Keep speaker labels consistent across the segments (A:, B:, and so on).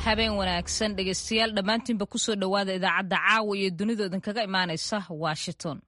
A: habeen wanaagsan dhegeystayaal dhammaantiinba kusoo dhowaada idaacadda caawa iyo dunida idinkaga imaanaysa washington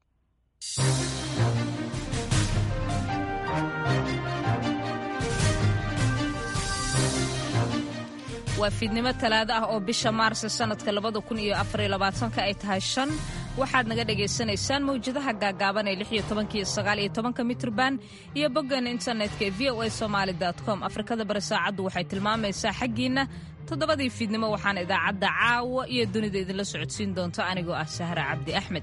A: waa fiidnimo talaado ah oo bisha maarsa sanadka labada kun iyo afariyo labaatanka ay tahay shan waxaad naga dhagaysanaysaan mawjadaha gaagaaban ee lix iyo tobanka iyo sagaal iyo tobanka mitrban iyo boggeena internetka ee v o a somaali com afrikada bari saacaddu waxay tilmaamaysaa xaggiinna toddobadii fiidnimo waxaana idaacadda caawa iyo dunida idinla socodsiin doonta anigoo ah sahra cabdi axmed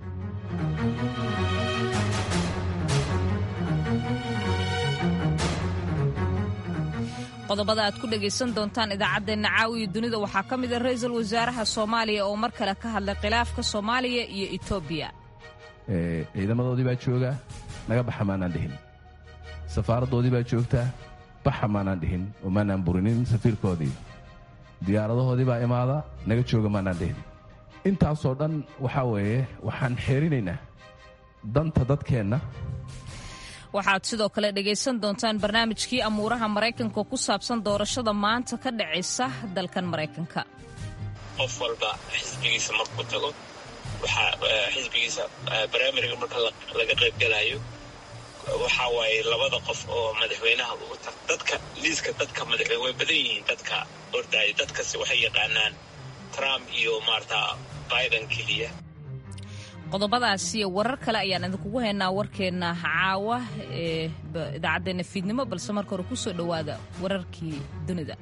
A: qodobada aad ku dhegaysan doontaan idaacaddeenna caawiyo dunida waxaa ka mida ra-iisul wasaaraha soomaaliya oo mar kale ka hadlay khilaafka soomaaliya iyo etoobiya
B: ciidamadoodii baa jooga naga baxa maanaan dhihin safaaraddoodii baa joogta baxa maanaan dhihin oo maanaan burinin safiirkoodii diyaaradahoodii baa imaada naga jooga maanaan dhihin intaasoo dhan waxaa weeye waxaan xeerinaynaa danta dadkeenna
A: waxaad sidoo kale dhegaysan doontaan barnaamijkii amuuraha maraykanka oo ku saabsan doorashada maanta ka dhacaysa dalkan maraykanka
C: qof walba xisbigiisa markuu tago waxaa xisbigiisa baraamiriga marka laga qaybgalayo waxaa waaye labada qof oo madaxweynaha ugu tag dadka liiska dadka madaxweyne way badan yihiin dadka ordaaya dadkasi waxay yaqaanaan trump iyo maarata biden keliya
A: qodobadaas iyo warar kale ayaan idinkugu haynaa warkeenna caawa ee idaacaddeenna fiidnimo balse marka hore ku soo dhowaada wararkii dunida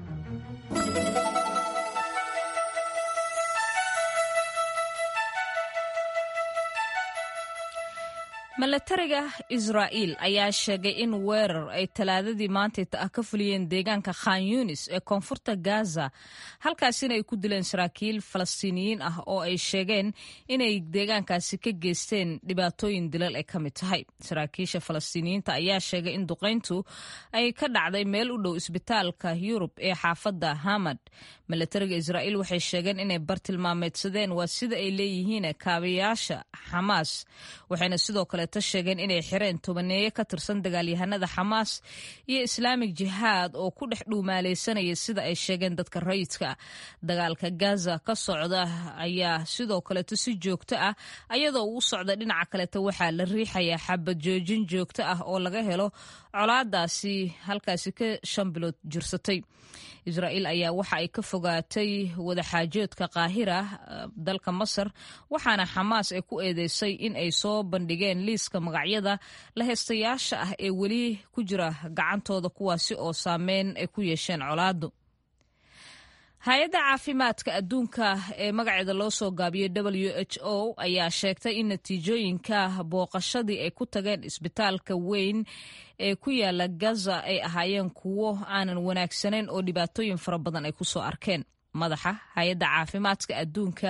A: milatariga israa'iil ayaa sheegay in weerar ay talaadadii maantayta ah ka fuliyeen deegaanka khan yunis ee koonfurta gaza halkaasina ay ku dileen saraakiil falastiiniyiin ah oo ay sheegeen inay deegaankaasi ka geysteen dhibaatooyin dilal ay ka mid tahay saraakiisha falastiiniyiinta ayaa sheegay in duqayntu ay ka dhacday meel u dhow isbitaalka yurub ee xaafadda hamad milatariga israa'iil waxay sheegeen inay bartilmaameedsadeen waa sida ay leeyihiin kaabayaasha xamaas waxayna sidoo kaleeta sheegeen inay xireen tobaneeye ka tirsan dagaalyahanada xamaas iyo islaamig jihaad oo ku dhex dhuumaalaysanaya sida ay sheegeen dadka rayidka dagaalka gaza ka socda ayaa sidoo kaleeto si joogto ah ayadoo uu socda dhinaca kaleeta waxaa la riixayaa xabad joojin joogto ah oo laga helo colaadaasi halkaasi ka shan bilood jirsatay israa'iil ayaa waxa ay ka fogaatay wadaxaajoodka qaahira dalka masar waxaana xamaas ay ku eedeysay in ay soo bandhigeen liiska magacyada la heystayaasha ah ee weli ku jira gacantooda kuwaasi oo saameyn ay ku yeesheen colaadu hay-adda caafimaadka adduunka ee magaceeda loo soo gaabiyey w h o ayaa sheegtay in natiijooyinka booqashadii ay ku tageen isbitaalka weyn ee ku yaala gaza ay ahaayeen kuwo aanan wanaagsanayn oo dhibaatooyin fara badan ay ku soo arkeen madaxa hay-adda caafimaadka adduunka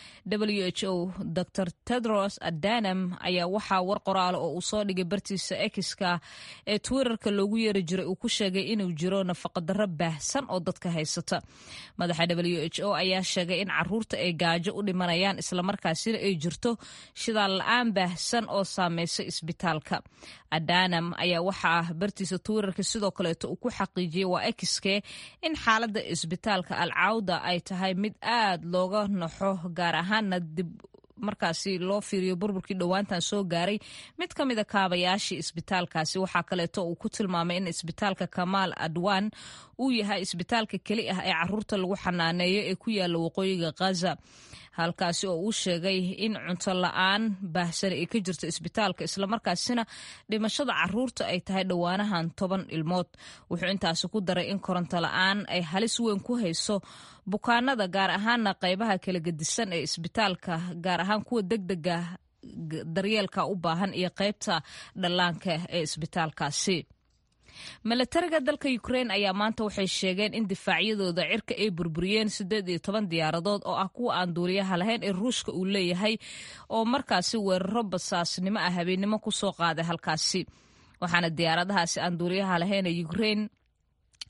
A: w h o dor tedros adanam ayaa waxaa war qoraala oo uu soo dhigay bartiisa ekiska ee twitterka loogu yeeri jiray uu ku sheegay inuu jiro nafaqadarro baahsan oo dadka haysata madaxa w h o ayaa sheegay in caruurta ay gaajo u dhimanayaan islamarkaasina ay jirto shidaal la-aan baahsan oo saameysa isbitaalka adanam ayaa waxaa bartiisa twitterka sidoo kaleeto uu ku xaqiijiyey waa ekiske in xaaladda isbitaalka alcawda ay tahay mid aad looga naxo gaar ahaana dib markaasi loo fiiriyo burburkii dhowaantan soo gaaray mid ka mida kaabayaashii isbitaalkaasi waxaa kaleeto uu ku tilmaamay in isbitaalka kamaal adwan uu yahay isbitaalka keli ah ee caruurta lagu xanaaneeyo ee ku yaala waqooyiga khaza halkaasi oo uu sheegay in cunto la-aan baahsani ay ka jirto isbitaalka islamarkaasina dhimashada caruurta ay tahay dhowaanahan toban ilmood wuxuu intaasi ku daray in koronto la-aan ay halis weyn ku hayso bukaanada gaar ahaana qaybaha kala gedisan ee isbitaalka gaar ahaan kuwa degdega daryeelka u baahan iyo qaybta dhallaanka ee isbitaalkaasi milatariga dalka ukrein ayaa maanta waxay sheegeen in difaacyadooda cirka ay burburiyeen siddeed iyo toban diyaaradood oo ah kuwa aan duuliyaha lahayn ee ruushka uu leeyahay oo markaasi weeraro basaasnimo ah habeennimo ku soo qaaday halkaasi waxaana diyaaradahaasi aan duuliyaha lahayn ee ukrein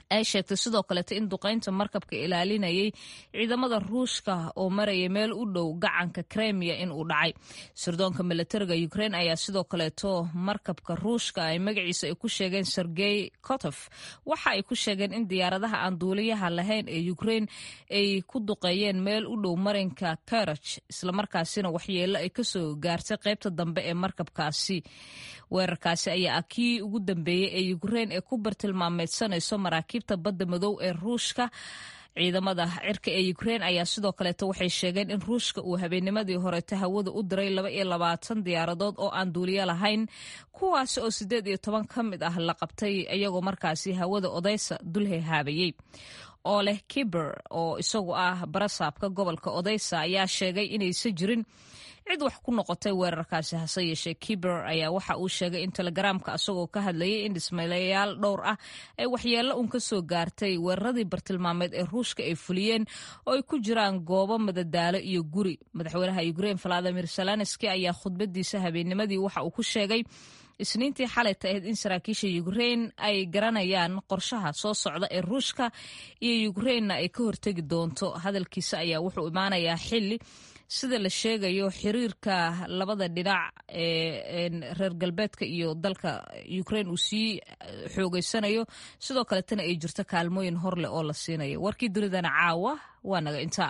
A: ay sheegtay sidoo kaleeto in duqaynta markabka ilaalinayay ciidamada ruushka oo maraya meel u dhow gacanka kremiya in uu dhacay sirdoonka milatariga ukrain ayaa sidoo kaleeto markabka ruushka ay magaciisa ay ku sheegeen sergey kotof waxa ay ku sheegeen in diyaaradaha aan duuliyaha lahayn ee ukrain ay ku duqeeyeen meel u dhow marinka karaj islamarkaasina waxyeelo ay kasoo gaartay qaybta dambe ee markabkaasi weerarkaasi ayaa ah kii ugu dambeeyey ee ukrain ee ku bartilmaameedsanayso maraakiibta badda madow ee ruushka ciidamada cirka ee ukrain ayaa sidoo kaleeto waxay sheegeen in ruushka uu habeennimadii horeeta hawada u diray laba iyo labaatan diyaaradood oo aan duuliyo lahayn kuwaasi oo siddeed iyo toban ka mid ah la qabtay iyagoo markaasi hawada odeysa dulhehaabayey oo leh kiber oo isagu ah barasaabka gobolka odeysa ayaa sheegay inaysa jirin cid wax ku noqotay weerarkaasi hase yeeshee kiber ayaa waxa uu sheegay in telegaraamka asagoo ka hadlayay in dhismayaal dhowr ah ay waxyeello un ka soo gaartay weeraradii bartilmaameed ee ruushka ay fuliyeen oo ay ku jiraan goobo madadaalo iyo guri madaxweynaha ukrein valadimir zelenski ayaa khudbadiisa habeennimadii waxa uu ku sheegay isniintii xalayta ahayd in saraakiisha ukrein ay garanayaan qorshaha soo socda ee ruushka iyo ukreinna ay ka hortegi doonto hadalkiisa ayaa wuxuu imaanayaa xili sida la sheegayo xiriirka labada dhinac ee reer galbeedka iyo dalka ukrain uu sii xoogeysanayo sidoo kaletana ay jirto kaalmooyin hor leh oo la siinayo warkii dunidana caawa waa naga intaa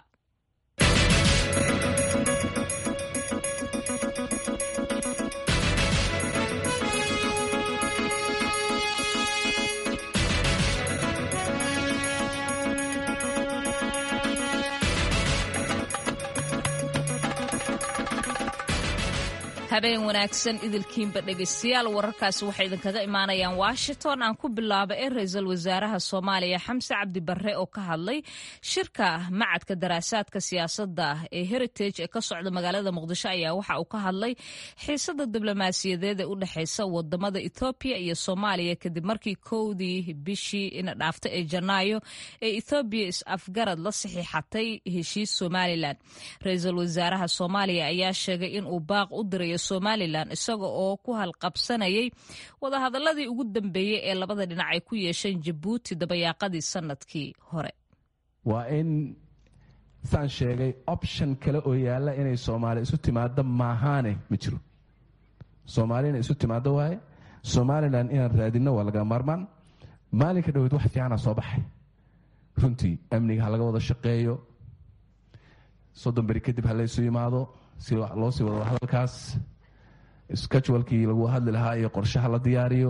A: habeen wanaagsan idilkiinba dhegaystayaal wararkaasi waxay idinkaga imaanayaan washington aan ku bilaaba ee ra-iisul wasaaraha soomaaliya xamse cabdi barre oo ka hadlay shirka macadka daraasaadka siyaasadda ee heritage ee ka socda magaalada muqdisho ayaa waxa uu ka hadlay xiisada diblomaasiyadeed ee u dhexeysa wadamada ethoobiya iyo soomaaliya kadib markii kowdii bishii ina dhaafta ee janaayo ee ethoobiya is-afgarad la saxiixatay heshiis somalilan ra-iisul wasaaraha soomaaliya ayaa sheegay inuu baaq u dirayo somalilan isaga oo ku halqabsanayay wadahadaladii ugu dambeeyey ee labada dhinac ay ku yeesheen jabuuti dabayaaqadii sanadkii hore
B: waa in saan sheegay option kale oo yaalla inay soomaali isu timaado maahaane ma jiro soomaali inay isu timaado waaye somalilan inaan raadinno waa laga maarmaan maalinka dhaweyd wax fiicana soo baxay runtii amniga ha laga wada shaqeeyo soddon beri kadib ha laysu yimaado si loo sii wado hadalkaas skajwalkii lagu hadli lahaa iyo qorshaha la diyaariyo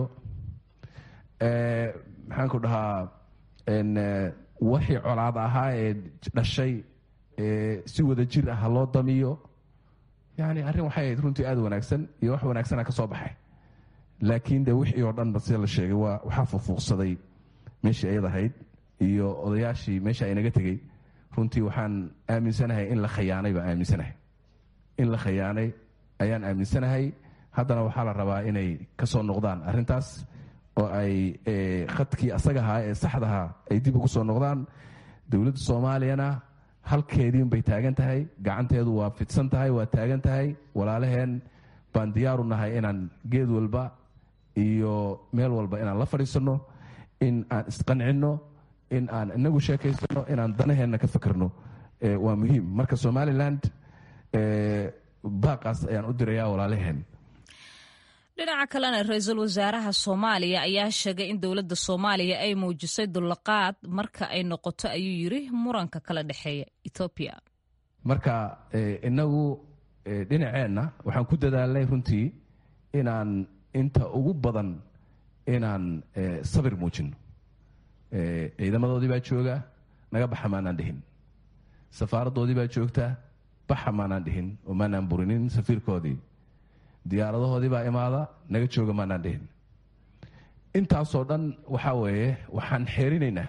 B: maxaan ku dhahaa wixii colaad ahaa ee dhashay si wada jir ah ha loo damiyo yani arrin waxay ahayd runtii aad wanaagsan iyo wax wanaagsana ka soo baxay laakiin de wixii oo dhanba sida la sheegay waa waxaa fuufuuqsaday meeshii ayad ahayd iyo odayaashii meesha aynaga tegey runtii waxaan aaminsanahay in la khayaanay baan aaminsanahay in la khayaanay ayaan aaminsanahay haddana waxaa la rabaa inay ka soo noqdaan arrintaas oo ay khadkii asaga ahaa ee saxdaha ay dib ugu soo noqdaan dowladda soomaaliyana halkeediin bay taagan tahay gacanteedu waa fidsan tahay waa taagan tahay walaalaheen baan diyaaru nahay inaan geed walba iyo meel walba inaan la fadhiisanno in aan isqancinno in aan inagu sheekaysano inaan danaheenna ka fakerno waa muhiim marka somaliland baaqaas ayaan u dirayaa walaalaheen
A: dhinaca kalena ra-iisul wasaaraha soomaaliya ayaa sheegay in dowladda soomaaliya ay muujisay dulqaad marka ay noqoto ayuu yiri muranka kala dhexeeya ethoobiya
B: marka inagu dhinaceenna waxaan ku dadaalnay runtii inaan inta ugu badan inaan sabir muujino ciidamadoodii baa jooga naga baxa maanaan dhihin safaaraddoodii baa joogta baxa maanaan dhihin oo maanaan burinin safiirkoodii diyaaradahoodii baa imaada naga jooga maanaan dhihin intaasoo dhan waxaa weeye waxaan xeerinaynaa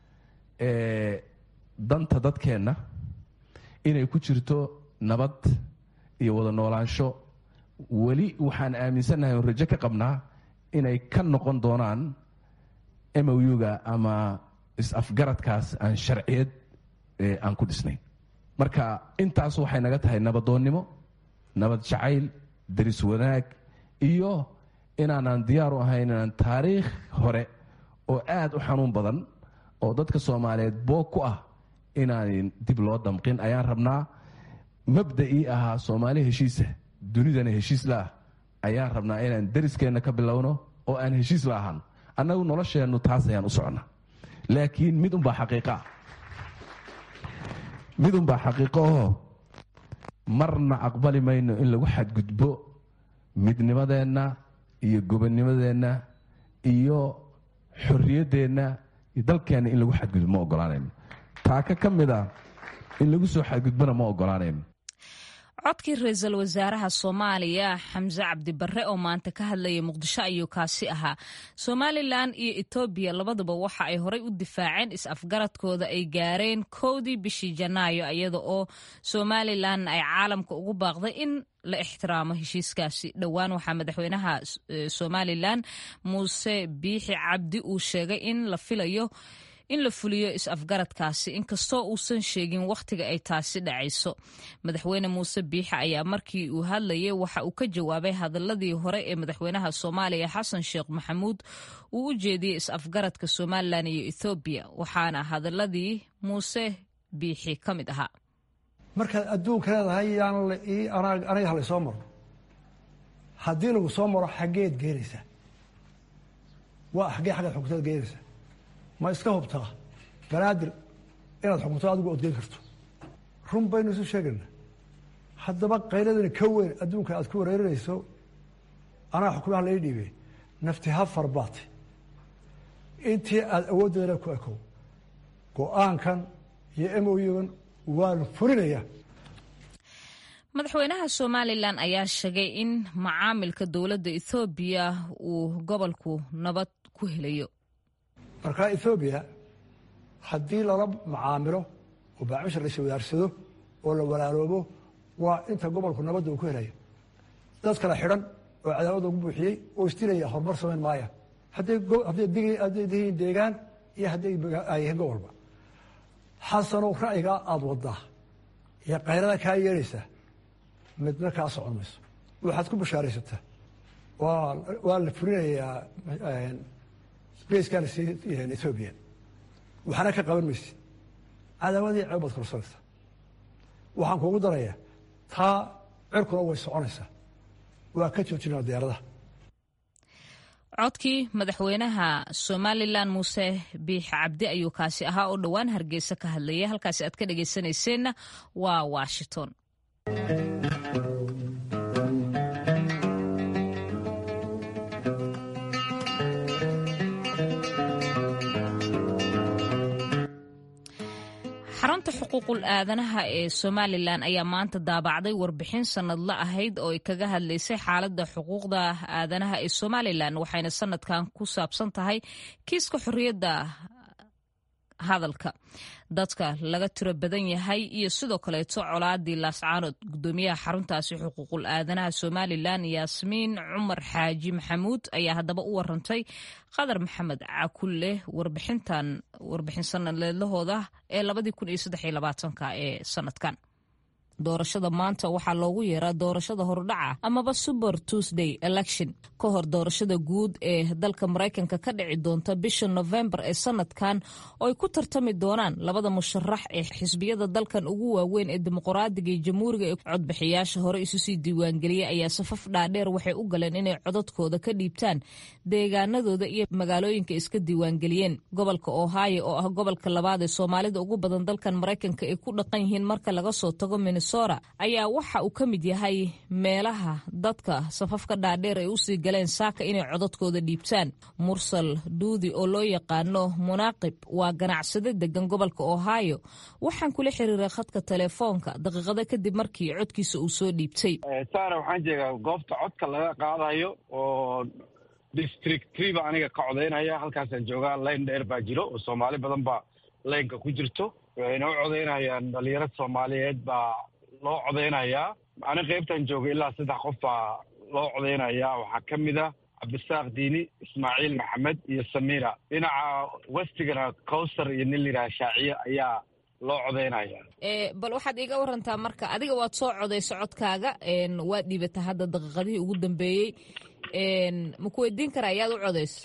B: danta dadkeenna inay ku jirto nabad iyo wada noolaansho weli waxaan aaminsannahay oon rajo ka qabnaa inay ka noqon doonaan moyuga ama is-afgaradkaas aan sharciyad aan ku dhisnayn marka intaas waxay naga tahay nabadoonnimo nabad jacayl daris wanaag iyo inaanaan diyaar u ahayn inaan taariikh hore oo aad u xanuun badan oo dadka soomaaliyeed boog ku ah inaan dib loo damqin ayaan rabnaa mabda'ii ahaa soomaali heshiisa dunidana heshiis la ah ayaan rabnaa inaan dariskeenna ka bilowno oo aan heshiis la ahaan annagu nolosheennu taas ayaan u socnaa laakiin mid unbaa xaqiiqaa mid unbaa xaqiiqo oo marna aqbali mayno in lagu xadgudbo midnimadeenna iyo gobonnimadeenna iyo xorriyaddeenna iyo dalkeenna in lagu xadgudbo ma ogolaanayno taaka ka mid a in lagu soo xadgudbona ma ogolaanayno
A: codkii ra-iisul wasaaraha soomaaliya xamse cabdibarre oo maanta ka hadlayay muqdisho ayuu kaasi ahaa somalilan iyo etoobiya labaduba waxa ay horey u difaaceen is-afgaradkooda ay gaareen kowdii bishii janaayo iyada oo somalilan ay caalamka ugu baaqday in la ixtiraamo heshiiskaasi dhowaan waxaa madaxweynaha somalilan muuse biixi cabdi uu sheegay in la filayo in la fuliyo is-afgaradkaasi inkastoo uusan sheegin wakhtiga ay taasi dhacayso madaxweyne muuse biixi ayaa markii uu hadlayay waxa uu ka jawaabay hadaladii hore ee madaxweynaha soomaaliya xasan sheekh maxamuud uu u jeediyey is-afgaradka somalilan iyo ethoobiya waxaana hadaladii muuse biixi ka mid ahaa
D: markaad adduunka leedahay yaan aniga halay soo maro haddii lagu soo maro xaggeed geenaysaa waa xaggee xaggeed xukuntaad geenaysaa ma iska hubtaa banaadir inaad xukunto adigu odgeyn karto run baynu isu sheegayna haddaba qayladani ka weyn adduunka aad ku wareerinayso anaa xukumaha lai dhiibey nafti ha farbaati intii aada awooddeedana ku ekow go-aankan iyo emoygan waan fulinaya
A: madaxweynaha somalilan ayaa sheegay in macaamilka dowladda ethoobiya uu gobolku nabad ku helayo
D: markaa ethoobiya haddii lala macaamilo oo baacmisha la iswadaarsado oo la walaaloobo waa inta gobolku nabadda uu ku helayo dad kala xidhan oo cadaawada ugu buuxiyey oo isdilaya horumar samayn maaya hadday dihiin deegaan iyo hadday yihiin gobolba xasanow ra'yigaa aada wadaa iyo kayrada kaa yeelaysaa midna kaa socon mayso waxaad ku bashaaraysataa waa la fulinayaa sbaceka ethoobiya waxaana ka qaban maysid cadaawadii ceeb baad korsanaysaa waxaan kuugu darayaa taa cirkuna way soconaysaa waa ka joojinaa diyaaradaha
A: codkii madaxweynaha somalilan muuse biix cabdi ayuu kaasi ahaa oo dhowaan hargeysa ka hadlayay halkaasi aad ka dhegaysanayseena waa washington xarunta xuquuqul aadanaha ee somalilan ayaa maanta daabacday warbixin sanadla ahayd oo ay kaga hadlaysay xaaladda xuquuqda aadanaha ee somalilan waxayna sanadkan ku saabsan tahay kiiska xorriyadda hadalka dadka laga tiro badan yahay iyo sidoo kaleeto colaadii laascaanood gudoomiyaha xaruntaasi xuquuqul aadanaha somalilan yaasmiin cumar xaaji maxamuud ayaa haddaba u warantay qadar maxamed cakulle warbixintan warbixin sanadleedlahooda ee labadii kun iyo saddex iyo labaatanka ee sanadkan doorashada maanta waxaa loogu yeeraa doorashada hordhaca amaba super tuesday election ka hor doorashada guud ee dalka maraykanka ka dhici doonta bisha novembar ee sanadkan oo ay ku tartami doonaan labada musharax ee xisbiyada dalkan ugu waaweyn ee dimuqraadiga iyo jamhuuriga ee codbixiyaasha hore isu sii diiwaangeliyey ayaa safaf dhaadheer waxay u galeen inay codadkooda ka dhiibtaan deegaanadooda iyo magaalooyinka iska diiwaangeliyeen gobolka ohio oo ah gobolka labaad ee soomaalida ugu badan dalkan maraykanka ay ku dhaqan yihiin marka laga soo tago ayaa waxa uu ka mid yahay meelaha dadka safafka dhaadheer ay usii galeen saaka inay codadkooda dhiibtaan mursal duudi oo loo yaqaano munaaqib waa ganacsade degan gobolka ohio waxaan kula xiriiray khadka telefoonka daqiiqado kadib markii codkiisa uu soo dhiibtay
E: saara waxaan jeegaa goobta codka laga qaadayo oo district triba aniga ka codaynaya halkaasaan joogaa layn dheer baa jiro oo soomaali badan baa laynka ku jirto waxayna u codaynayaan dhalinyaro soomaaliyeed baa loo codaynayaa ani qaybtan jooga ilaa saddex qof baa loo codaynayaa waxaa ka mid ah cabdisaaq diini ismaaciil maxamed iyo samiira dhinaca westigana cowsar iyo nin layidhaha shaaciye ayaa loo codaynaya
A: bal waxaad iiga warantaa marka adiga waad soo codaysa codkaaga waad dhiibataa hadda daqiiqadihii ugu dambeeyey ma ku weydiin karaa ayaad u codaysa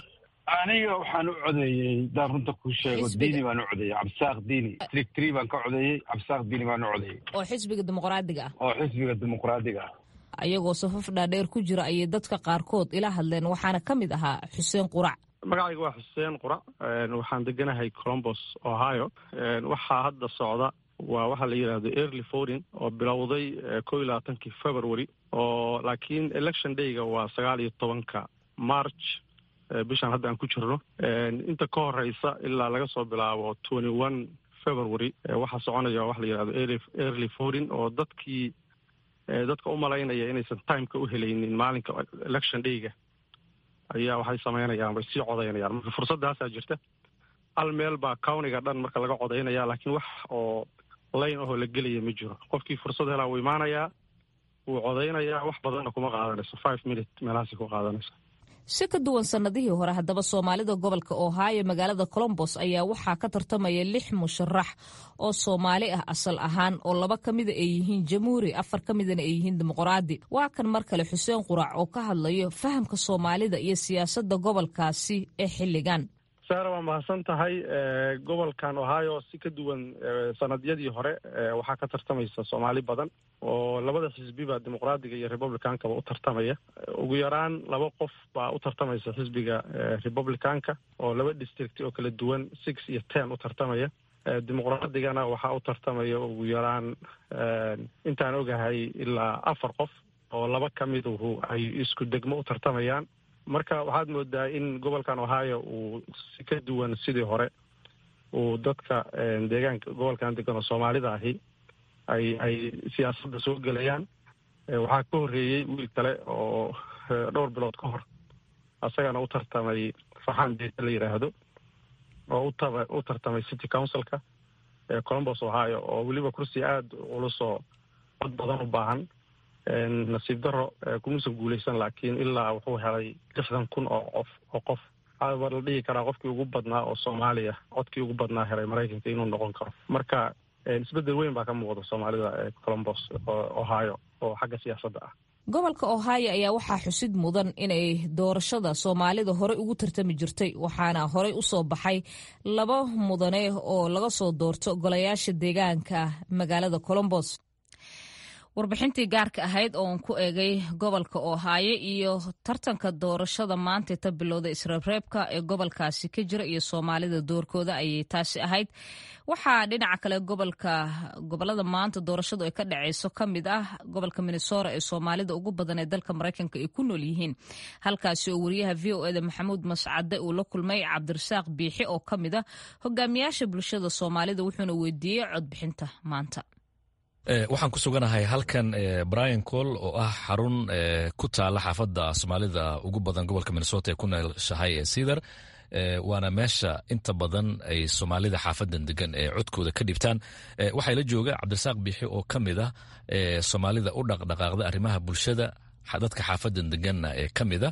E: aniga waxaan u codeeyey daan runta kuu sheego
A: Xisbiga.
E: diini baan u codeeyey cabdisaaq diini district three baan ka codeeyey cabdisaaq diini baan u codeeyey
A: oo xisbiga dimuqraadiga ah
E: oo xisbiga dimuqraadiga ah
A: ayagoo safaf dhaadheer ku jira ayay dadka qaarkood ila hadleen waxaana ka mid ahaa xuseen qurac
F: magacayga waa xuseen qura waxaan deganahay colombos ohio waxaa hadda socda waa waxaa la yidhaahdo early voting oo bilowday ko iyo labaatankii february oo laakiin election dayga waa sagaal iyo tobanka march eh, bishan hadda aan ku jirno inta ka horeysa ilaa laga soo bilaabo twenty one february eh, waxaa soconaya waxa la yidhahdo early early voting oo dadkii eh, dadka u malaynaya inaysan timeka u helaynin maalinka election dayga ayaa waxay samaynayaan way sii codaynayaan marka fursaddaasaa jirta hal meel baa countiga dhan marka laga codaynaya laakiin wax oo layn ahoo la gelaya ma jiro qofkii fursad helaa wuu imaanayaa wuu codaynayaa wax badanna kuma qaadanayso five minute meelahaasi ku qaadanaysa
A: si ka duwan sannadihii hore haddaba soomaalida gobolka ohio magaalada colombos ayaa waxaa ka tartamaya lix musharax oo soomaali ah asal ahaan oo laba ka mida ay yihiin jamhuuri afar ka midana ay yihiin dimuqraadi waa kan mar kale xuseen qurac oo ka hadlayo fahamka soomaalida iyo siyaasadda gobolkaasi ee xilligan
F: saara waa mahadsan tahay gobolkan ohio si ka duwan sanadyadii hore waxaa ka tartamaysa soomaali badan oo labada xisbiba dimuqraadiga iyo republicankaba u tartamaya ugu yaraan laba qof baa u tartamaysa xisbiga republicanka oo laba district oo kala duwan six iyo ten u tartamaya dimuqraadigana waxaa u tartamaya ugu yaraan intaan ogahay ilaa afar qof oo laba ka miduhu ay isku degmo u tartamayaan marka waxaad moodaa in gobolkan ohio uu si ka duwan sidii hore uu dadka deegaanka gobolkan degan oo soomaalida ahi ay ay siyaasadda soo gelayaan waxaa ka horreeyey wiil kale oo dhowr bilood ka hor asagana u tartamay faxan deeta la yidhaahdo oo utaba u tartamay city councilka colombos ohio oo weliba kursi aada culusoo cod badan u baahan nasiib daro kumuusan guuleysan laakiin ilaa wuxuu helay lixdan kun oo qof oo qof waa la dhihi karaa qofkii ugu badnaa oo soomaaliya codkii ugu badnaa helay maraykanka inuu noqon karo marka isbeddel weyn baa ka muuqda soomaalida colombos ohio oo xagga siyaasadda ah
A: gobolka ohio ayaa waxaa xusid mudan inay doorashada soomaalida horey ugu tartami jirtay waxaana horey usoo baxay laba mudane oo laga soo doorto golayaasha deegaanka magaalada colombos warbixintii gaarka ahayd ooan ku eegay gobolka ohaayo iyo tartanka doorashada maanta ta bilowda isreebreebka ee gobolkaasi ka jira iyo soomaalida doorkooda ayay taasi ahayd waxaa dhinaca kale gobolka gobolada maanta doorashadu ay ka dhaceyso ka mid ah gobolka minnesota ee soomaalida ugu badan ee dalka maraykanka ay ku nool yihiin halkaasi oo wariyaha v o eda maxamuud mascade uu la kulmay cabdirasaaq biixi oo ka mid ah hogaamiyaasha bulshada soomaalida wuxuuna weydiiyey codbixinta maanta
G: waxaan ku suganahay halkan brian col oo ah xarun ku taala xaafadda soomaalida ugu badan gobolka minnesota ee ku noolshahay ee cedar waana meesha inta badan ay soomaalida xaafadan degan ee codkooda ka dhibtaan waxaa la jooga cabdirasaaq biixi oo ka mid ah soomaalida u dhaqdhaqaaqda arrimaha bulshada dadka xaafadan deganna ee ka mida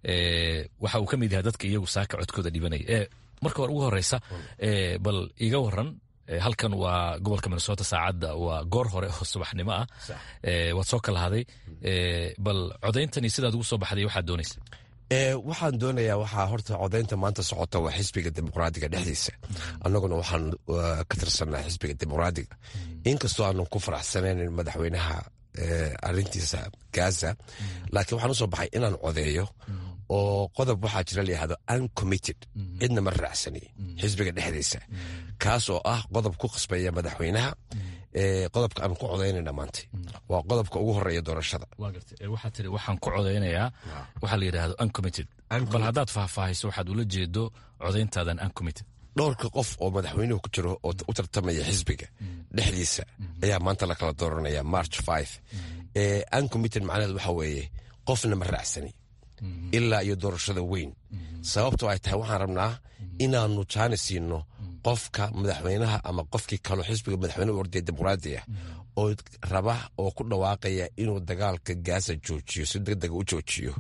G: waxa uu ka mid yahay dadka iyagu saaka codkooda dhibanaya marka hore ugu horeysa bal iga waran halkan waa gobolka minnesota saacadda waa goor hore oo subaxnimo ah waad soo kala haday bal codayntani sidaad ugu soo baxday waxaad doonaysa
H: waxaan doonayaa waxaa horta codaynta maanta socota waa xisbiga dimuqraadiga dhexdiisa annaguna waxaan ka tirsanaa xisbiga dimuqraadiga inkastoo aanan ku faraxsanaynin madaxweynaha arintiisa gaza laakiin waxaan usoo baxay inaan codeeyo oo qodob waxaa jira layihahdo uncommitted cidna ma raacsani xisbiga dhexdiisa kaas oo ah qodob ku qasbaya madaxweynaha qodobka aan ku codaynayna maanta waa qodobka ugu horeeya doorashada
G: waxaa tiri waxaan ku codaynayaa waxaa la yidhahdo uncommitted bal haddaad faahfaahayso waxaad ula jeedo codayntaadan uncommitted
H: dhowrka qof oo madaxweynuhu ku jiro oo u tartamaya xisbiga dhexdiisa ayaa maanta la kala dooranaya march five uncommitted macnaheed waxa weeye qofna ma raacsani ilaa iyo doorashada weyn sababtoo ay tahay waxaan rabnaa inaanu jaani siino qofka madaxweynaha ama qofkii kaloo xisbiga madaxweyne u ordaya dimuqraadi ah oo raba oo ku dhawaaqaya inuu dagaalka gaasa joojiyo si deg dega u joojiyo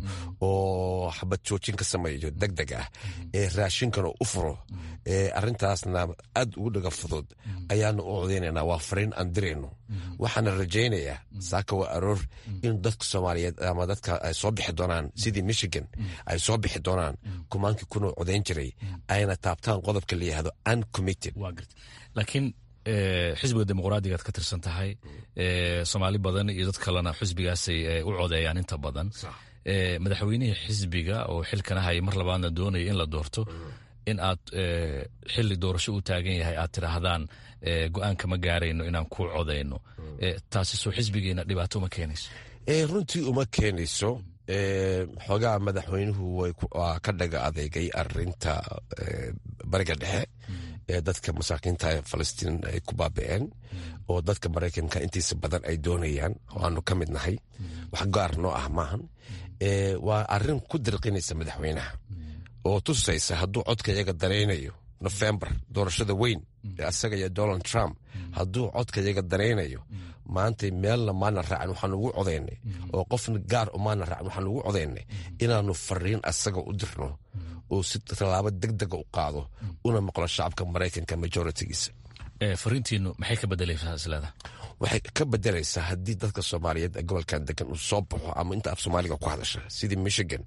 H: oo xabad joojin ka sameeyo deg deg ah ee raashinkana u furo arintaasna aad ugu dhaga fudud ayaanu u codaynayna waa fariin aan dirayno waxaana rajaynayaa saaka waa aroor in dadka soomaaliyeed ama dadka ay soo bixi doonaan sidii michigan ay soo bixi doonaan kumaankii kunoo codayn jiray ayna taabtaan qodobka la yihahdo uncommitted
G: laakiin xisbiga dimuqraadigaad ka tirsan tahay soomaali badan iyo dad kalena xisbigaasay u codeeyaan inta badan madaxweynihii xisbiga oo xilkana haya mar labaadna doonaya in la doorto in aad xili doorasho u taagan yahay aad tidhaahdaan go-aanka ma gaarayno inaan ku codayno taasi soo xisbigeena dhibaato uma keenayso
H: runtii uma keenayso xoogaa madaxweynuhu waa ka dhaga adeegay arinta bariga dhexe ee dadka masaakiinta falastiin ay ku baabi'een oo dadka maraykanka intiisa badan ay doonayaan oo aanu ka mid nahay wax gaar noo ah maahan waa arin ku dirqinaysa madaxweynaha oo tusaysa hadduu codka iyaga daraynayo nofembar doorashada weyn ee asaga iyo donald trump hadduu codka iyaga daraynayo maanta meelna maana raacin waxaan ugu codaynay oo qofna gaar umaana raacin waxaan ugu codaynay inaanu fariin asaga u dirno oo si tallaabo deg dega u qaado una maqlo shacabka maraykanka majoritigiisa
G: fariintiinu maxay ka bedelaysaa isleeda
H: waxay ka bedelaysaa haddii dadka soomaaliyeed ee gobolkan degan uu soo baxo ama inta af soomaaliga ku hadasha sidii michigan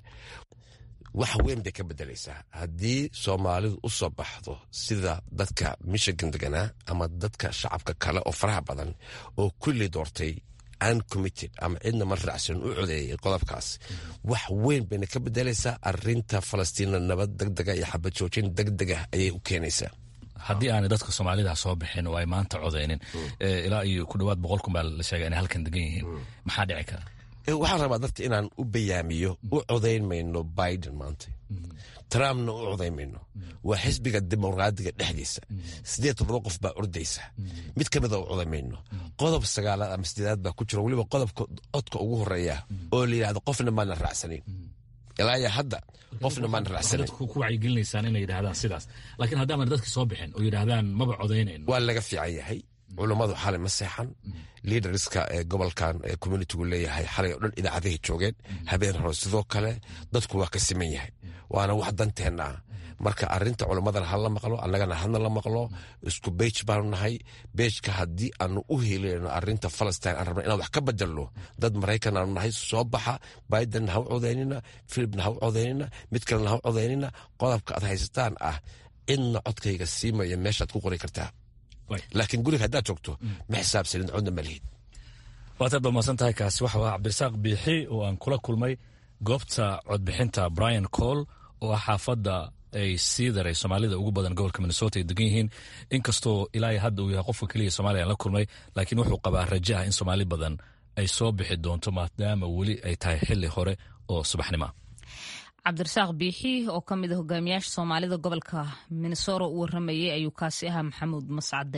H: wax weyn bay ka bedelaysaa haddii soomaalidu u soo baxdo sida dadka michigan deganaa ama dadka shacabka kale oo faraha badan oo kulli doortay uncommitted ama cidna ma raacsan u codeeyay qodobkaas wax weyn bayna ka bedelaysaa arinta falastiina nabad degdega iyo xabad joojin degdega ayay u keenaysaa
G: haddii aanay dadka soomaalida soo bixin oo ay maanta codeynin ilaa iyo ku dhawaad boqol kun baa la sheega inay halkan degan yihiin maxaa dhici kara
H: waxaan rabaa dadka inaan u bayaamiyo u codayn mayno biden maanta trumpna u codayn mayno waa xisbiga dimuqraadiga dhexdiisa sideed todoba qof baa ordaysa mid ka mida u codayn mayno qodob sagaalaad ama sideedaad baa ku jira weliba qodobka codka ugu horeeya oo la yidhahdo qofna maana raacsanin ilaa iyo hadda qofna maana raacsanin
G: ku wacyigelinaysaan inay yidhahdaan sidaas laakiin haddaanan dadka soo bixin oo yidhaahdaan maba codaynayno
H: waa laga fiican yahay culummadu xalay ma seexan liidarska ee gobolkan ee communitigu leeyahay xalay oo dhan idaacadahay joogeen habeen hore sidoo kale dadku waa ka siman yahay waana wax danteenna ah marka arinta culimmadana hala maqlo annagana hadna la maqlo isku beij baanu nahay beejka haddii aanu u helinayno arinta falastin aan rabna inaan wax ka bedelno dad maraykan aanu nahay soo baxa bidenna ha u codaynina filibna ha u codaynina mid kalena ha u codaynina qodobka aad haysataan ah cidna codkayga siimaya meeshaad ku qori kartaa laakiin guriga haddaad joogto ma xisaabsanin codna ma lihid
G: waataad ba maadsan tahay kaasi waxa ah cabdirasaaq biixi oo aan kula kulmay goobta codbixinta brian cole oo ah xaafadda ay sii daray soomaalida ugu badan gobolka minnesota ay degan yihiin inkastoo ilaa hadda uu yahay qofka keliya somaaliya aan la kulmay laakiin wuxuu qabaa raja ah in soomaali badan ay soo bixi doonto maadaama weli ay tahay xili hore oo subaxnimoa
A: cabdirasaaq biixi oo ka mid a hogaamiyaasha soomaalida gobolka minnesota u waramayay ayuu kaasi ahaa maxamuud mascade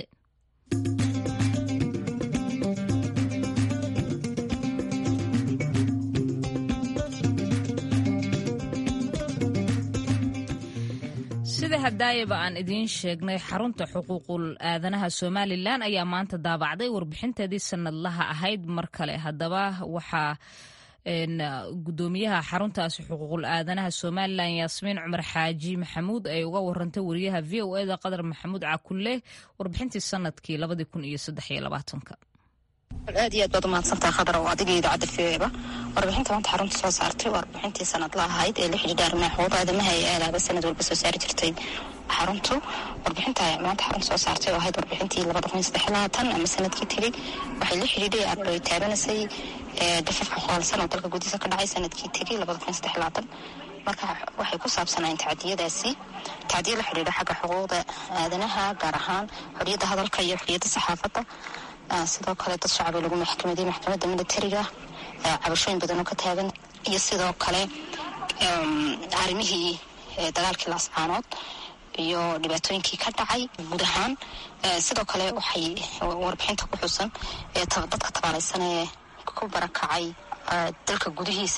A: sida hadaayaba aan idiin sheegnay xarunta xuquuqul aadanaha somalilan ayaa maanta daabacday warbixinteedii sanadlaha ahayd mar kale haddaba waxaa gudoomiyaha xaruntaasi xuquuqul aadanaha somalilan yaasmiin cumar xaaji maxamuud ay uga warantay wariyaha v o eda qadar maxamuud cakulle warbixintii sanadkii labadii kun iyo saddex iyo labaatanka
I: aad iyo aad baad umahadsantaha khadar oo adiga idaacadda v o eba warbixinta maanta xarunta soo saartay waa warbixintii sanadla ahayd ee la xidhiidha arrimaha xuquuq aadamaha ee aalaaba sanad walba soo saari jirtay xaruntu warbixinta maanta xarunta soo saartay oo ahayd warbixintii labada kun iyo saddex labaatan ama sanadkii tegey waxay la xidhiidhay ay taabanaysay dafafka qoolsan oo dalka gudihiisa ka dhacay sanadkii tegey labada kun iyo saddex labaatan marka waxay ku saabsanayeen tacdiyadaasi tacdiya la xidhiidha xagga xuquuqda aadanaha gaar ahaan xoriyadda hadalka iyo xoriyadda saxaafadda sidoo kale dad shacaba lagu maxkamaday maxkamadda militariga cabashooyin badan oo ka taagan iyo sidoo kale arrimihii dagaalkii laascaanood iyo dhibaatooyinkii ka dhacay guud ahaan sidoo kale waxay warbixinta ku xusan dadka tabaalaysan ee ku barakacay dalka gudihiisa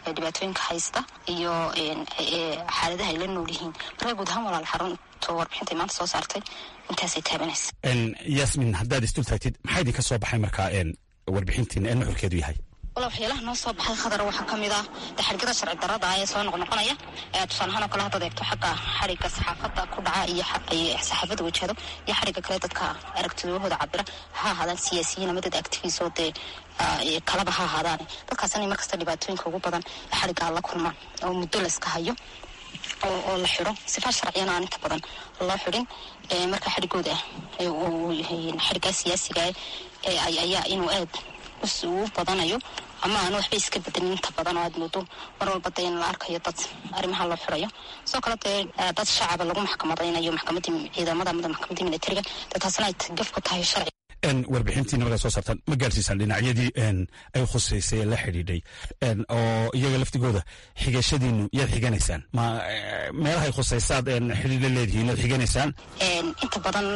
I: dhibaatooyinka haysta iyo xaaladaha ay la nool yihiin marka guud ahaan walaal xarunta warbixintay maanta soo saartay intaasay taabanaysa
J: yasmin haddaad isdul taagtid maxaa idinka soo baxay markaa warbixintiin ee nuxurkeedu yahay
I: wala waxyaalaha noo soo baxay khadar waxaa ka mid ah daxargada sharci darada ee soo noqnoqonaya tusaale ahaan oo kale haddaad eegto xagga xariga saxaafadda ku dhaca iyo saxaafadda wajahdo iyo xariga kale dadka aragtidahooda cabira ha ahaadaan siyaasiyiin ama dad activis oo dee kalaba ha ahaadaane dadkaas inay markasta dhibaatooyinka ugu badan ee xarigaa la kulmaan oo muddo la iska hayo oo la xidho sifa sharciyana aan inta badan loo xidhin marka xarigooda xarigaa siyaasiga ayaa inuu aad uu badanayo ama aan waxba iska bedelin inta badan oo aad moodo mar walba dee in la arkayo dad arrimaha loo xirayo sidoo kale dee dad shacaba lagu maxkamadaynayo maxkamadii ciidamada amada maxkamadii militariga dee taasna ay gaf ku tahay sharci
J: warbixintiina markaad soo saartaan ma gaarsiisaan dhinacyadii ay khuseysay ee la xidhiidhay oo iyaga laftigooda xigashadiinu yaad xiganaysaan ma meelahay khuseysaad xidhiid la leedihiin yaad xiganaysaan
I: inta badan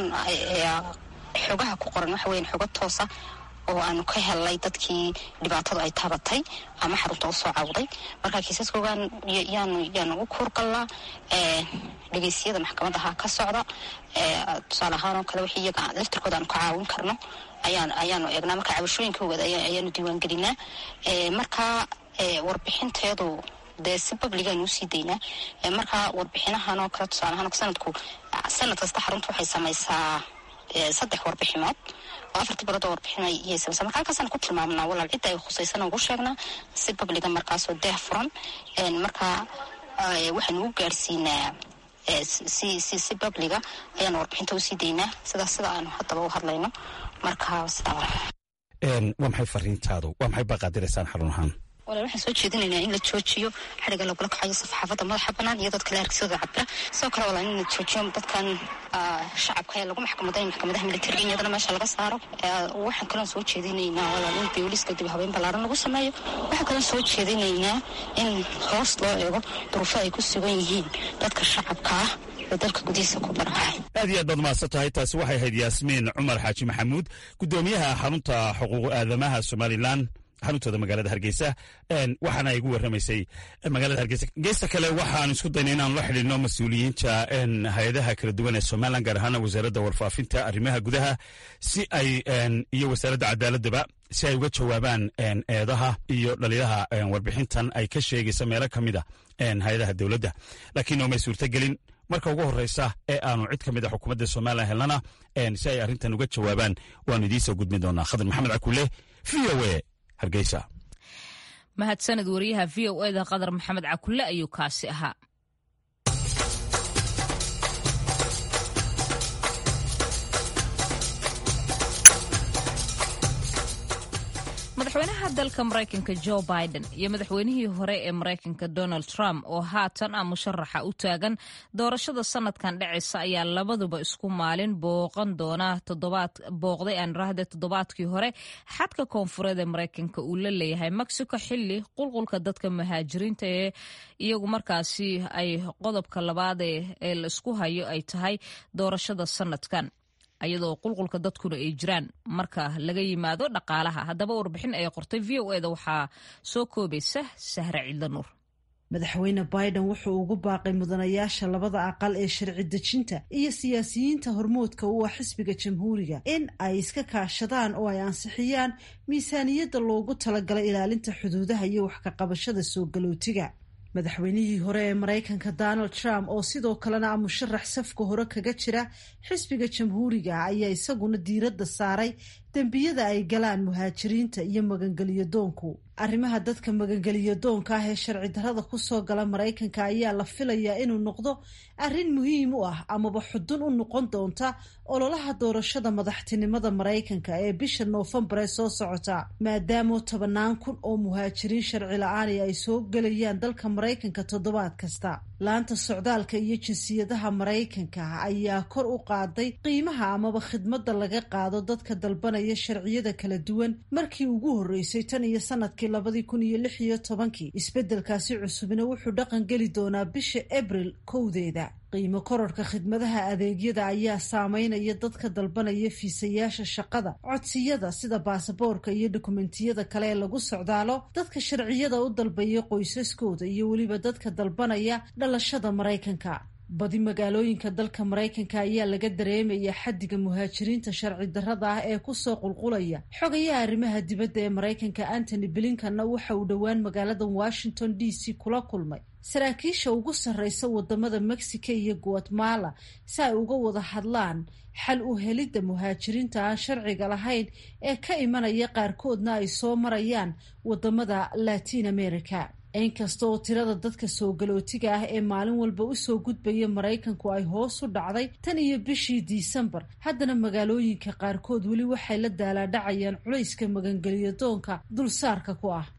I: xogaha ku qoran waxa weyan xogo toosa oo aanu ka helnay dadkii dhibaatadu ay taabatay ama xarunta usoo cawday marka kiisaskoogan yaanu yaanu u kuurgalnaa dhegeysyada maxkamadaha ka socda tusaale ahaan oo kale wixii iyaga laftirkooda aanu ka caawin karno ayaan ayaanu eegnaa marka cabashooyinkooda ayaanu diiwaangelinaa marka warbixinteedu dee si babligaanu usii daynaa marka warbixinahan oo kale tusaale ahaan sanadku sanad kasta xarunta waxay samaysaa saddex warbiximood oo afartii bilood oo warbixinay iyay samaysa marka halkaasaan ku tilmaamnaa walaal cidda ay khusaysan ugu sheegnaa si babliga markaasoo deeh furan marka waxaanu u gaadhsiinaa si si si babliga ayaanu warbixinta usii daynaa sidaas sida aanu haddaba u hadlayno marka sidaa
J: waa maxay fariintaadu waa maxay baaqaadiraysaan xarun ahaan
I: walaal waxaan soo jeedinaynaa in la joojiyo xariga lagula kacayo saxaafadda madaxa banaan iyo dadka la argsidooda cabira sidoo kale walaal in la joojiyo dadkan shacabka ee lagu maxkamaday maxkamadaha militariga in iyadana meesha laga saaro waxaan kaloon soo jeedinaynaa walaal in booliska dib habeyn ballaaran lagu sameeyo waxaan kaloon soo jeedinaynaa in hoos loo eego duruufo ay ku sugan yihiin dadka shacabka ah dalka gudihiisa ku barakacay
J: aad iyo aad baad mahadsan tahay taasi waxay ahayd yaasmiin cumar xaaji maxamuud gudoomiyaha xarunta xuquuq aadamaha somalilan xaruntooda magaalada hargeysa waxaana igu warramaysay magaalada hargeysa geesta kale waxaan isku daynay inaan la xidhiidno mas-uuliyiinta hay-adaha kala duwan ee somalilan gaar ahaana wasaaradda warfaafinta arrimaha gudaha si ay iyo wasaaradda cadaaladaba si ay uga jawaabaan eedaha iyo dhaliilaha warbixintan ay ka sheegaysa meelo ka mid a hay-adaha dowladda laakiin oomay suurtagelin marka ugu horreysa ee aanu cid ka mid a xukuumadda somalilan helnana si ay arrintan uga jawaabaan waanu idiinsoo gudbin doonaa khadar maxamed cakuule v o a hargeysa
A: mahadsaned wariyaha v o eda qadar maxamed cakulle ayuu kaasi ahaa madaxweynaha dalka maraykanka jo biden iyo madaxweynihii hore ee maraykanka donald trump oo haatan ah musharaxa u taagan doorashada sanadkan dhacaysa ayaa labaduba isku maalin booqan doona booqday aan rahde toddobaadkii hore xadka koonfureed ee maraykanka uu la leeyahay mexico xili qulqulka dadka muhaajiriinta ee iyagu markaasi ay qodobka labaad ee la isku hayo ay tahay doorashada sanadkan ayadoo qulqulka dadkuna ay jiraan marka laga yimaado dhaqaalaha haddaba warbixin ay qortay v o eda waxaa soo koobaysa sahre cidla nuur
K: madaxweyne biden wuxuu ugu baaqay mudanayaasha labada aqal ee sharci dejinta iyo siyaasiyiinta hormoodka u ah xisbiga jamhuuriga in ay iska kaashadaan oo ay ansixiyaan miisaaniyadda loogu talagalay ilaalinta xuduudaha iyo wax ka qabashada soo galootiga madaxweynihii hore ee maraykanka donald trump oo sidoo kalena ah musharax safka hore kaga jira xisbiga jamhuuriga ayaa isaguna diiradda saaray dembiyada ay galaan muhaajiriinta iyo magangeliyo doonku arrimaha dadka magangeliyo doonka ah ee sharci darrada kusoo gala maraykanka ayaa la filayaa inuu noqdo arrin muhiim u ah amaba xudun u noqon doonta ololaha doorashada madaxtinimada maraykanka ee bisha noofembar ee soo socota maadaamoo tobanaan kun oo muhaajiriin sharci la-aani ay soo gelayaan dalka maraykanka toddobaad kasta laanta socdaalka iyo jinsiyadaha maraykanka ayaa kor u qaaday qiimaha amaba khidmadda laga qaado dadka dalbanaya qaadanaya sharciyada kala duwan markii ugu horreysay tan iyo sanadkii labadii kun iyo lix iyo tobankii isbeddelkaasi cusubna wuxuu dhaqan geli doonaa bisha abril kowdeeda qiimo kororhka khidmadaha adeegyada ayaa saameynaya dadka dalbanaya fiisayaasha shaqada codsiyada sida baasaboorka iyo dokumentiyada kale ee lagu socdaalo dadka sharciyada u dalbaya qoysaskooda iyo weliba dadka dalbanaya dhalashada maraykanka badi magaalooyinka dalka maraykanka ayaa laga dareemaya xaddiga muhaajiriinta sharci darrada ah ee kusoo qulqulaya xogayaha arrimaha dibadda ee maraykanka antony blinkanna waxa uu dhowaan magaalada washington d c kula kulmay saraakiisha ugu sarreysa wadamada mexico iyo guatemala si ay uga wada hadlaan xal u helidda muhaajiriinta aan sharciga lahayn ee ka imanaya qaarkoodna ay soo marayaan wadamada latin america inkasta oo tirada dadka soo galootiga ah ee maalin walba usoo gudbaya maraykanku ay hoos u dhacday tan iyo bishii disembar haddana magaalooyinka qaarkood weli waxay la daalaadhacayaan culayska magangeliyo doonka dulsaarka ku ah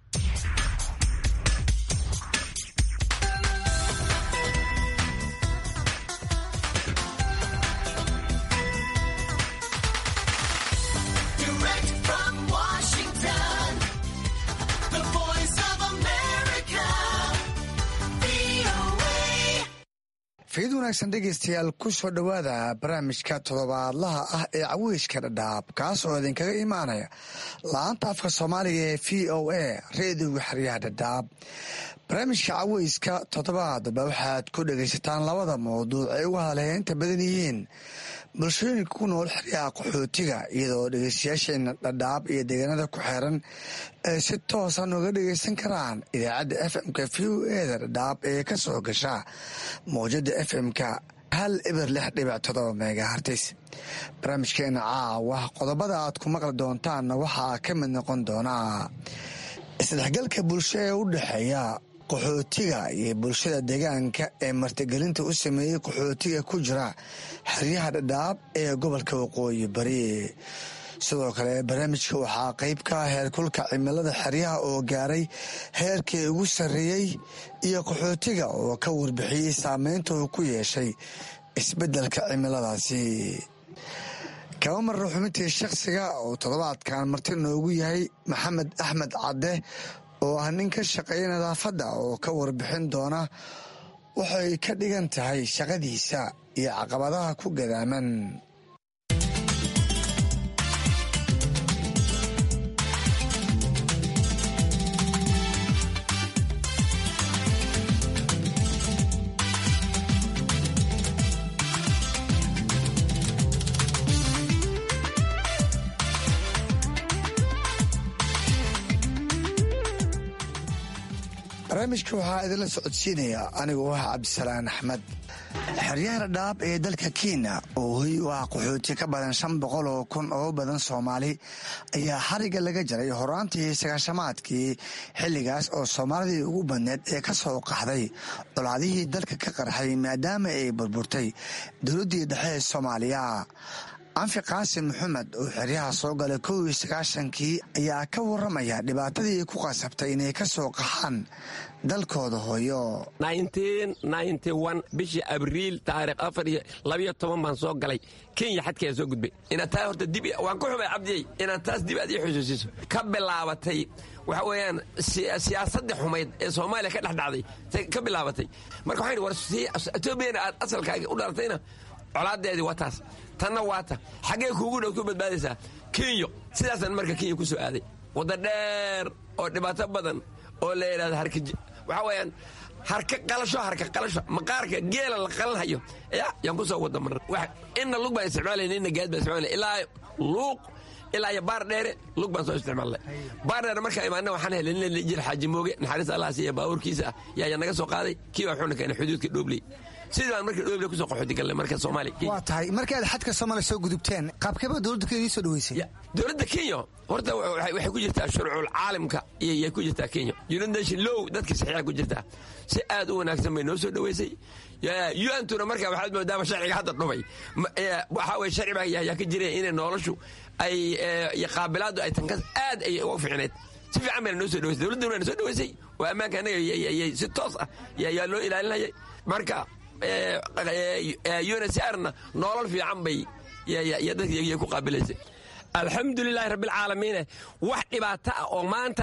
L: fiid wanaagsan dhegaystayaal ku soo dhowaada barnaamijka toddobaadlaha ah ee caweyska dhadhaab kaas oo idinkaga imaanaya la-aanta afka soomaaliga ee v o a reediga xeryaha dhadhaab barnaamijka caweyska toddobaadba waxaad ku dhegaysataan labada mawduuc ay uga hadalheynta badan yihiin bulshooyinka ku nool xeryaha qaxootiga iyadoo dhegeystayaasheena dhadhaab iyo deegaanada ku xeeran ay si toosa nooga dhegeysan karaan idaacadda f m-ka v o eda dhadhaab ee ka soo gasha mawjada f m-ka hal eber lix dhibic todoba megahartis barnaamijkeena caawa qodobada aad ku maqli doontaanna waxaa ka mid noqon doonaa isdhexgalka bulsho ee u dhexeeya qaxootiga iyo bulshada deegaanka ee martigelinta u sameeyey qaxootiga ku jira xeryaha dhadhaab ee gobolka waqooyi bari sidoo kale barnaamijka waxaa qeyb ka ah heerkulka cimilada xeryaha oo gaaray heerkii ugu sarreeyey iyo qaxootiga oo ka warbixiyey saameynta uu ku yeeshay isbeddelka cimiladaasi kaba marra xubintii shakhsiga oo toddobaadkan marti noogu yahay maxamed axmed cadde oo ah nin ka shaqeeya nadaafadda oo ka warbixin doona waxay ka dhigan tahay shaqadiisa iyo caqabadaha ku gadaaman barnaamijka waxaa idinla socodsiinaya anigoo ah cabdisalaan axmed xeryaha dhadhaab ee dalka kenya oo hoy u ah qaxooti ka badan shan boqol oo kun oo badan soomaali ayaa xariga laga jaray horaantii sagaashamaadkii xilligaas oo soomaalidii ugu badneed ee ka soo qaxday colaadihii dalka ka qarxay maadaama ay burburtay dowladdii dhexe ee soomaaliya anfi qaasim maxamed oo xeryaha soo galay kow iyo sagaashankii ayaa ka waramaya dhibaatadii ku qasabtay inay ka soo qaxaan dalkooda hooyo
M: bishii abriil taarikh afar iyo labayo toban baan soo galay kenya xadkeeda soo gudbay inaad taa horta dib waan ku xubay cabdiyey inaad taas dib aad ii xusuusiso ka bilaabatay waxa weeyaan siyaasaddii xumayd ee soomaaliya ka dhex dhacday ka bilaabatay marka waxaan war etoobiyana aad asalkaaga u dhalatayna colaadeedii waa taas tanna waa ta xaggee kuugu dhow ku badbaadaysaa kenyo sidaasaan marka kenya ku soo aaday wadda dheer oo dhibaato badan oo la yidhahdo harka waxaa weeyaan harka qalasho harka qalasho maqaarka geela la qalanhayo ya yaan ku soo wada marna inna lug baan isticmaalayna inna gaad baan isticmaalayna ilaa luuq ilaa iyo baar dheere lug baan soo isticmaalnay baar dheere markaa imaana waxaan helay nin la jir xaaji mooge naxariis allah siiya baabuurkiisa ah yaa yaa naga soo qaaday kii baa wuxuuna keenay xuduudka dhoobley sidii baan markii dhooble kusoo qaxooti galnay marka soomaaliya
L: waa tahay markaad xadka soomaaliya soo gudubteen qaabkeeba dowladda kenya idin soo dhaweysay
M: dowladda kenya horta waxay ku jirtaa shuruucul caalamka iyay ku jirtaa kenya united nation low dadkii saxiixa ku jirtaa si aad u wanaagsan bay noo soo dhaweysay un-tuna marka waxaad moodaaba sharciga hadda dhumay waxaa weye sharci baa yaa ka jira inay noloshu ay iyo qaabilaadu ay tankas aad ay uga fiicneed si fiican bayna noo soo dhaweysay dowladda na soo dhaweysay waa ammaanka annaga si toos ah yaa loo ilaalinayay marka unsrna nolol fiican bay dadkay ku qaabilaysay alxamdulilaahi rabbilcaalamiine wax dhibaato ah oo maanta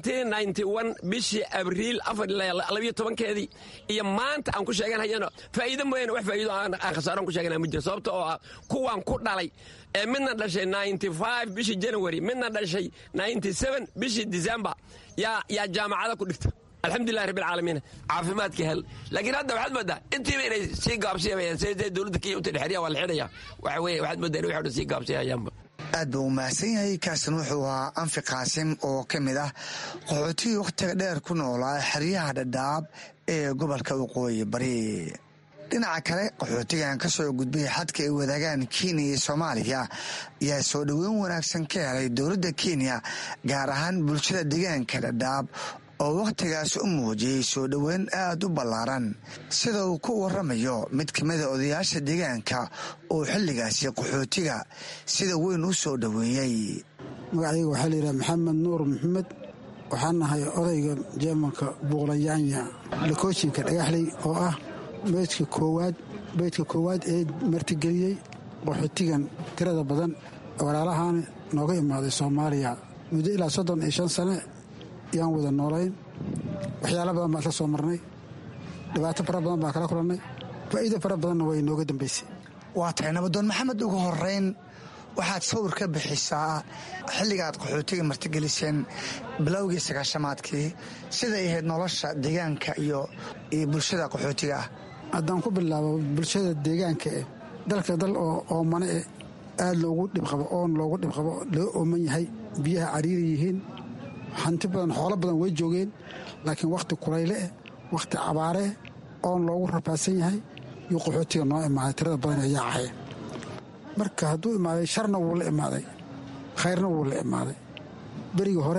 M: bishii abriil keedii iyo maanta aan ku sheeganhayano faa'iido mooyaane wax faa'iido aan khasaaroon ku sheegana ma jiro sababta oo ah kuwaan ku dhalay ee midna dhashay bishii january midna dhashay bishii december yaa jaamacada ku dhigta alxamdulilahi rabbilcaalamiin caafimaadka hel laakiin hadda waxaad moodaa intiiba inay sii gaabsiyamayaan siday dowladda kenya uta dhexriya waa la xidhaya waxa weye waxaad moodaa in waxay dhan sii gaabsiyayaanba
L: aad buu u mahadsan yahay kaasin wuxuu ahaa anfi qaasim oo ka mid ah qaxootigii wakhtiga dheer ku noolaa xeryaha dhadhaab ee gobolka waqooyi bari dhinaca kale qaxootigan ka soo gudbay xadka ay wadaagaan kenya iyo soomaaliya ayaa soo dhoweyn wanaagsan ka helay dowladda kenya gaar ahaan bulshada deegaanka dhadhaab oo wakhtigaas u muujiyey soo dhoweyn aad u ballaaran sida uu ku waramayo mid ka mida odayaasha deegaanka oo xilligaasi qaxootiga sida weyn u soo dhoweeyey
N: magacayga waxaa layidhaha maxamed nuur maxamed waxaan nahay odayga jeemanka buuqlayaanya lakooshinka dhagaxley oo ah beydka koowaad beydka koowaad ee martigeliyey qaxootigan tirada badan walaalahaan nooga imaaday soomaaliya muddo ilaa soddon iyo shan sane yaan wada noolayn waxyaala badan baan isla soo marnay dhibaato fara badan baan kala kulannay faa'iido fara badanna way inooga dambaysay
L: waa tahay nabadoon maxamed ugu horeyn waxaad sawir ka bixisaa xilligaad qaxootiga martigeliseen bilowgii sagaashamaadkii siday ahayd nolosha deegaanka iyo bulshada qaxootiga ah
N: haddaan ku bilaabo bulshada deegaanka eh dalka dal oo oomane eh aad loogu dhibqabo oon loogu dhibqabo loo ooman yahay biyaha cariiri yihiin hanti badan xoolo badan way joogeen laakiin wakhti kulayle eh wakhti cabaareh oon loogu rafaadsan yahay yuu qaxootiga noo imaaday tirada badan ee yaacaya marka hadduu imaaday sharna wuu la imaaday khayrna wuu la imaaday berigii hore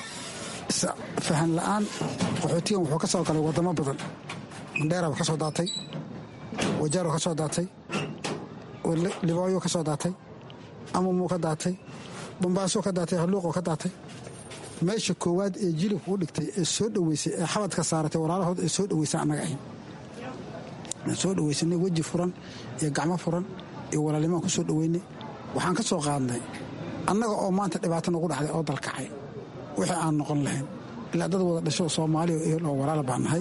N: fahan la'aan qaxootigan wuxuu ka soo galay waddamo badan mandheeraba ka soo daatay wajaaro ka soo daatay libooyo ka soo daatay amamuu ka daatay bambaaso ka daatay halluuqoo ka daatay meesha koowaad ee jilibka u dhigtay ee soo dhoweysay ee xabadka saaratay walaalahood ee soo dhoweysa annaga ahayn soo dhoweysanay weji furan iyo gacmo furan iyo walaalnimaan ku soo dhoweynay waxaan ka soo qaadnay annaga oo maanta dhibaato nagu dhacday oo dalkacay wixii aan noqon lahayn ilaa dad wada dhasho soomaaliya oo ehel oo walaal baan nahay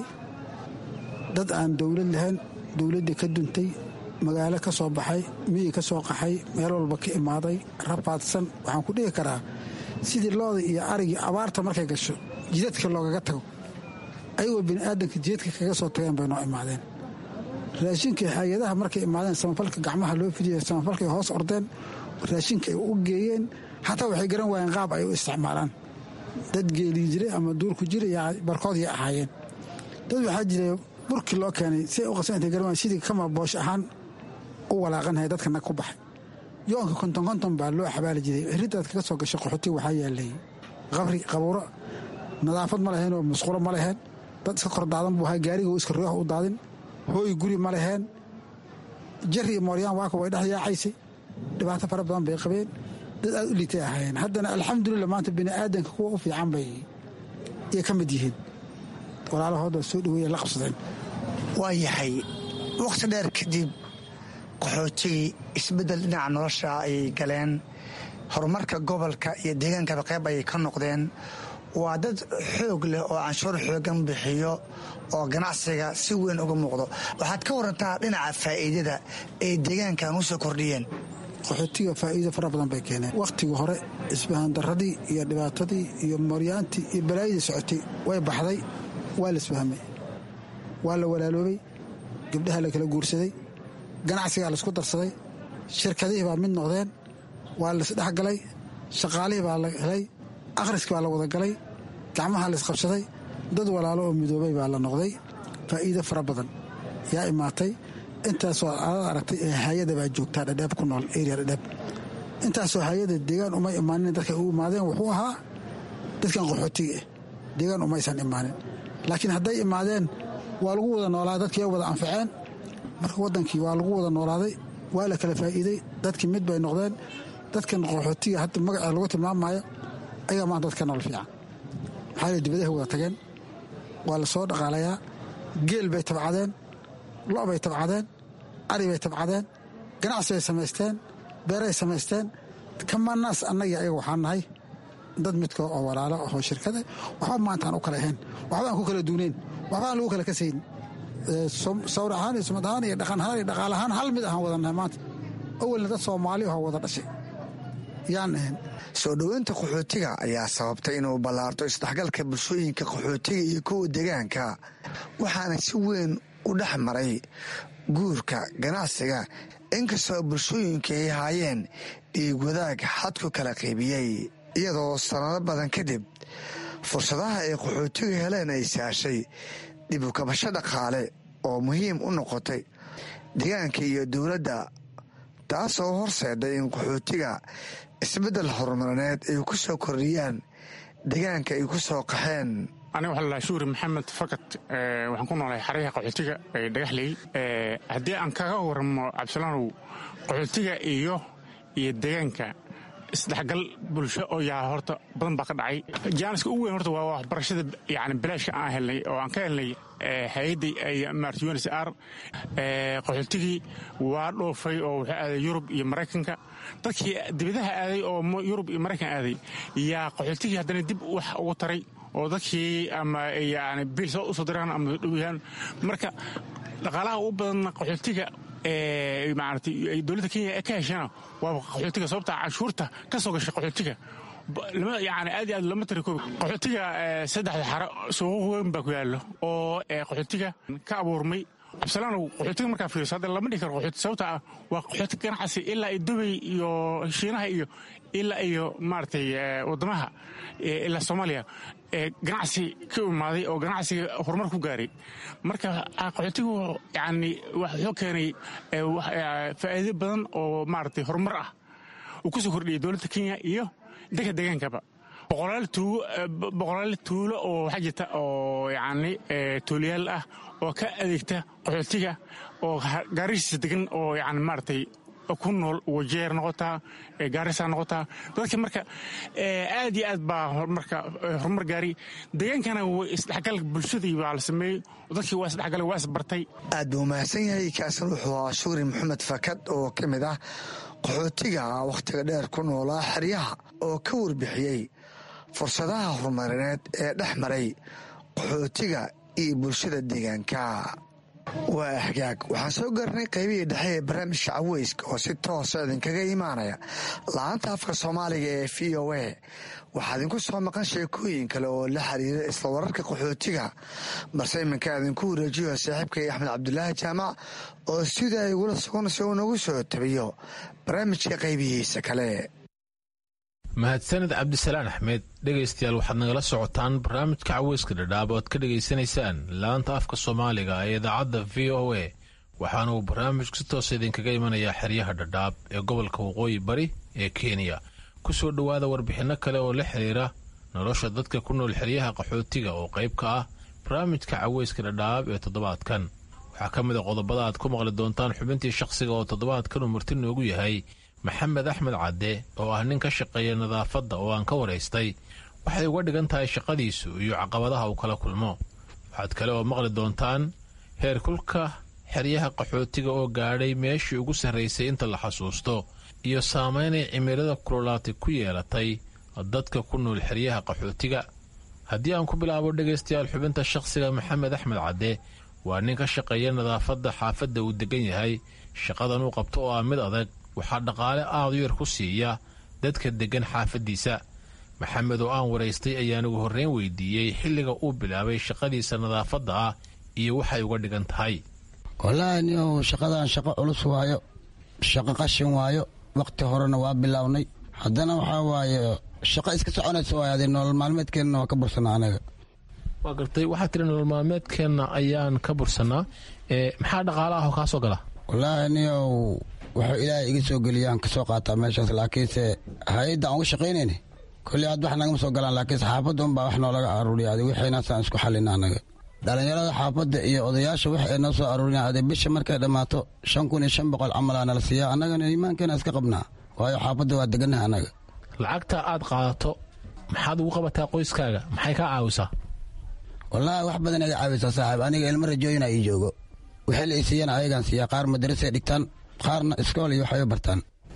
N: dad aan dowlad lahayn dowladdii ka duntay magaalo ka soo baxay miyi ka soo qaxay meel walba ka imaaday rafaadsan waxaan ku dhihi karaa sidii looda iyo arigii abaarta markay gasho jidadka loogaga tago ayagoo bini'aadanka jidadka kaga soo tageen bay noo imaadeen raashinkii hay-adaha markay imaadeen samafalka gacmaha loo fidiya samafalkay hoos ordeen raashinka ay u geeyeen xataa waxay garan waayeen qaab ay u isticmaalaan dad geelii jiray ama duurku jiray barkoodii ahaayeen dad waxaa jiray burkii loo keenay si ay u qasan intay garan waayeen sidii kama boosh ahaan u walaaqanhaya dadka nag ku baxay yoonka konton konton baa loo xabaali jiray xiriddaad kaga soo gashay qaxootiga waxaa yaalay qabri qabuuro nadaafad ma laheen oo musqulo ma laheen dad iska kor daadan buu ahaa gaariga iska roox u daadin hooy guri ma laheen jari iyo mooryaan waaka way dhex yaacaysay dhibaato fara badan bay qabeen dad aad u liitay ahaayeen haddana alxamdulillah maanta bini'aadanka kuwa u fiican bay yay ka mid yihiin walaalahooda soo dhaweeya la qabsadeen
L: waa yahay wakhti dheer kadib qaxootigii isbeddel dhinaca nolosha ayay galeen horumarka gobolka iyo deegaankaba qayb ayay ka noqdeen waa dad xoog leh oo canshuur xoogan bixiyo oo ganacsiga si weyn uga muuqdo waxaad ka warantaa dhinaca faa'iidada ay deegaankan u soo kordhiyeen
N: qaxootiga faa'iido fara badan bay keeneen wakhtigii hore isbahandaradii iyo dhibaatadii iyo mooryaantii iyo balaayadii socotay way baxday waa la isfahmay waa la walaaloobay gabdhaha la kala guursaday ganacsigaa laisku darsaday shirkadihii baa mid noqdeen waa laisdhexgalay shaqaalihii baa la helay akhriski baa la wada galay gacmaha laisqabsaday dad walaalo oo midoobay baa la noqday faa'iido fara badan yaa imaatay intaasoo aad aragtay ee hay-ada baa joogtaa dhadheeb ku nool eria dhadheeb intaasoo hay-ada deegaan umay imaanin dadka u imaadeen wuxuu ahaa dadkan qaxootiga ah deegaan umaysan imaanin laakiin hadday imaadeen waa lagu wada noolaaday dadkii wada anfaceen marka waddankii waa lagu wada noolaaday waa la kala faa'iiday dadkii mid bay noqdeen dadkan qaxootiga hadda magacee lagu tilmaamaayo ayagaa maanta dadka nool fiican maxaa la dibadahay wada tageen waa la soo dhaqaalayaa geel bay tabcadeen lo' bay tabcadeen ari bay tabcadeen ganacsi bay samaysteen beeray samaysteen kamanaas annaga ayaga waxaan nahay dad midko oo walaalo ahoo shirkada waxba maantaan u kala ahayn waxba aan ku kala duunayn waxba aan lagu kala kasayn sawir ahaan iyo sumad ahaan iyo dhaqan ahaan iyo dhaqaal ahaan hal mid ahaan wadannahay maanta awalna dad soomaali ahoo wada dhashay yaan ahayn
L: soo dhoweynta qaxootiga ayaa sababtay inuu ballaarto isdhexgalka bulshooyinka qaxootiga iyo kuwa deegaanka waxaana si weyn u dhex maray guurka ganacsiga inkastoo bulshooyinka ay haayeen dhiig wadaag xadku kala qaybiyey iyadoo sannado badan kadib fursadaha ay qaxootigu heleen ay saashay dib u kabasho dhaqaale oo muhiim u noqotay deegaanka iyo dowladda taasoo horseeday in qaxootiga isbeddel horumarineed ay ku soo kordhiyaan deegaanka ay ku soo qaxeen
O: aniga waxaa lalahaa shuuri maxamed fakat waxaan ku noolahay xaryaha qaxootiga ee dhagaxley haddii aan kaga waramo cabdisalaanow qaxootiga iyo iyo deegaanka isdhexgal bulsho oo yaa horta badan baa ka dhacay jaaniska ugu weyn horta waa waxbarashada yani bilaashka aan helnay oo aan ka helnay hay-adda maarta uns r qaxootigii waa dhoofay oo wuxuu aaday yurub iyo maraykanka dadkii dibadaha aaday oo yurub iyo maraykan aaday yaa qaxootigii haddana dib wax ugu taray oo dadkii ama yani bil soo usoo diraan ama dhowyahaan marka dhaqaalaha u badanna qaxootiga maarata dowladda kenya ka heshana waa qaxootiga sababta canshuurta ka soo gashay qaxootiga yani aad iyo aad lama tiri koobi qaxootiga saddexda xaro suuqu weyn baa ku yaallo oo qaxootiga ka abuurmay cabdisalaanow qaxootiga markaa fiiriso hadda lama dhihi karo qaxooti sababta ah waa qaxooti ganacsi ilaa iyo dubay iyo shiinaha iyo ilaa iyo maaragtay waddamaha ilaa soomaaliya ganacsi ka imaaday oo ganacsiga horumar ku gaaray marka qaxootigu yani wuxuu keenay faa'iido badan oo maaragtay horumar ah uu ku soo kordhiyay dowladda kenya iyo dadka deegaankaba boqolaal tuulo oo waxaa jirta oo yani tuulayaal ah oo ka adeegta qaxootiga oo gaarisiisa degan oo yani maaragtay ku nool wajeer noqotaa gaarisa noqotaa dadka marka aad iyo aad baa marka horumar gaari deegaankana isdhexgal bulshadii baa la sameeyey dadkii waa isdhexgalay waa isbartay
L: aad buu mahadsan yahay kaasan wuxuu ahaa shuuri maxamed fakad oo ka mid ah qaxootiga wakhtiga dheer ku noolaa xeryaha oo ka warbixiyey fursadaha horumarineed ee dhex maray qaxootiga iyo bulshada deegaanka waa hagaag waxaan soo gaarnay qaybihii dhexe ee barnaamijka caweyska oo si toosa idinkaga imaanaya la-aanta afka soomaaliga ee v o a waxaa idinku soo maqan sheekooyin kale oo la xiriira isla wararka qaxootiga balse iminka idinku wareejiyo saaxiibkay axmed cabdulaahi jaamac oo sida ay ugula sugan si uu nagu soo tabiyo barnaamijka qaybihiisa kale
P: mahadsaned cabdisalaan axmed dhegaystayaal waxaad nagala socotaan barnaamijka caweyska dhadhaab oo ad ka dhegaysanaysaan laanta afka soomaaliga ee idaacadda v o a waxaana uu barnaamijku si toosa idinkaga imanayaa xeryaha dhadhaab ee gobolka waqooyi bari ee kenya ku soo dhowaada warbixinno kale oo la xiriira nolosha dadka ku nool xeryaha qaxootiga oo qayb ka ah barnaamijka caweyska dhadhaab ee toddobaadkan waxaa ka mid a qodobada aad ku maqli doontaan xubintii shakhsiga oo toddobaadkan uu marti noogu yahay maxamed axmed cadde oo ah nin ka shaqeeya nadaafadda oo aan ka waraystay waxay uga dhigan tahay shaqadiisu iyo caqabadaha uu kala kulmo waxaad kale oo maqli doontaan heerkulka xeryaha qaxootiga oo gaadhay meeshii ugu sarraysay inta la xasuusto iyo saamaynay cimilada kululaatay ku yeelatay dadka ku nool xeryaha qaxootiga haddii aan ku bilaabo dhegaystayaal xubinta shakhsiga maxamed axmed cadde waa nin ka shaqeeya nadaafadda xaafadda uu degan yahay shaqadan uu qabto oo ah mid adag waxaa dhaqaale aad u yar ku siiya dadka deggan xaafaddiisa maxamed oo aan waraystay ayaan ugu horreyn weydiiyey xilliga uu bilaabay shaqadiisa nadaafadda ah iyo waxay uga dhigan tahay
Q: wallaahi niow shaqadan shaqo culus waayo shaqo qashin waayo wakhti horena waa bilownay haddana waxaa waaye shaqo iska soconaysa waay ade nolol maalmeedkeenna waa ka bursanaa anaga
P: waa gartay waxaad tiri nolol maalmeedkeenna ayaan ka bursannaa maxaa dhaqaale ah oo kaa soo gala
Q: wallaahi niow wuxuu ilaahay iga soo geliyaan kasoo qaataa meeshaas laakiinse hay-adda aan uga shaqaynayna kolley aad wax nagama soo galaan laakiinse xaafadda unbaa wax noolaga aruuriya adi wixiinaasaan isku xallina anaga dhallinyarada xaafadda iyo odayaasha wax ay noo soo aruuriyan ade bisha markay dhammaato shan kun iyo shan boqol camalaa nala siiyaa annagana iimaankeena iska qabnaa waayo xaafadda waa degannaha annaga
P: lacagta aad qaadato maxaad ugu qabataa qoyskaaga maxay kaa caawisaa
Q: wallaahi wax badan iga caawisaa saaxiib aniga ilmo rajooyina ii joogo wixii la isiiyana ayagaan siiyaa qaar madarasay dhigtaan qaarna iskool iyo waxay bartaan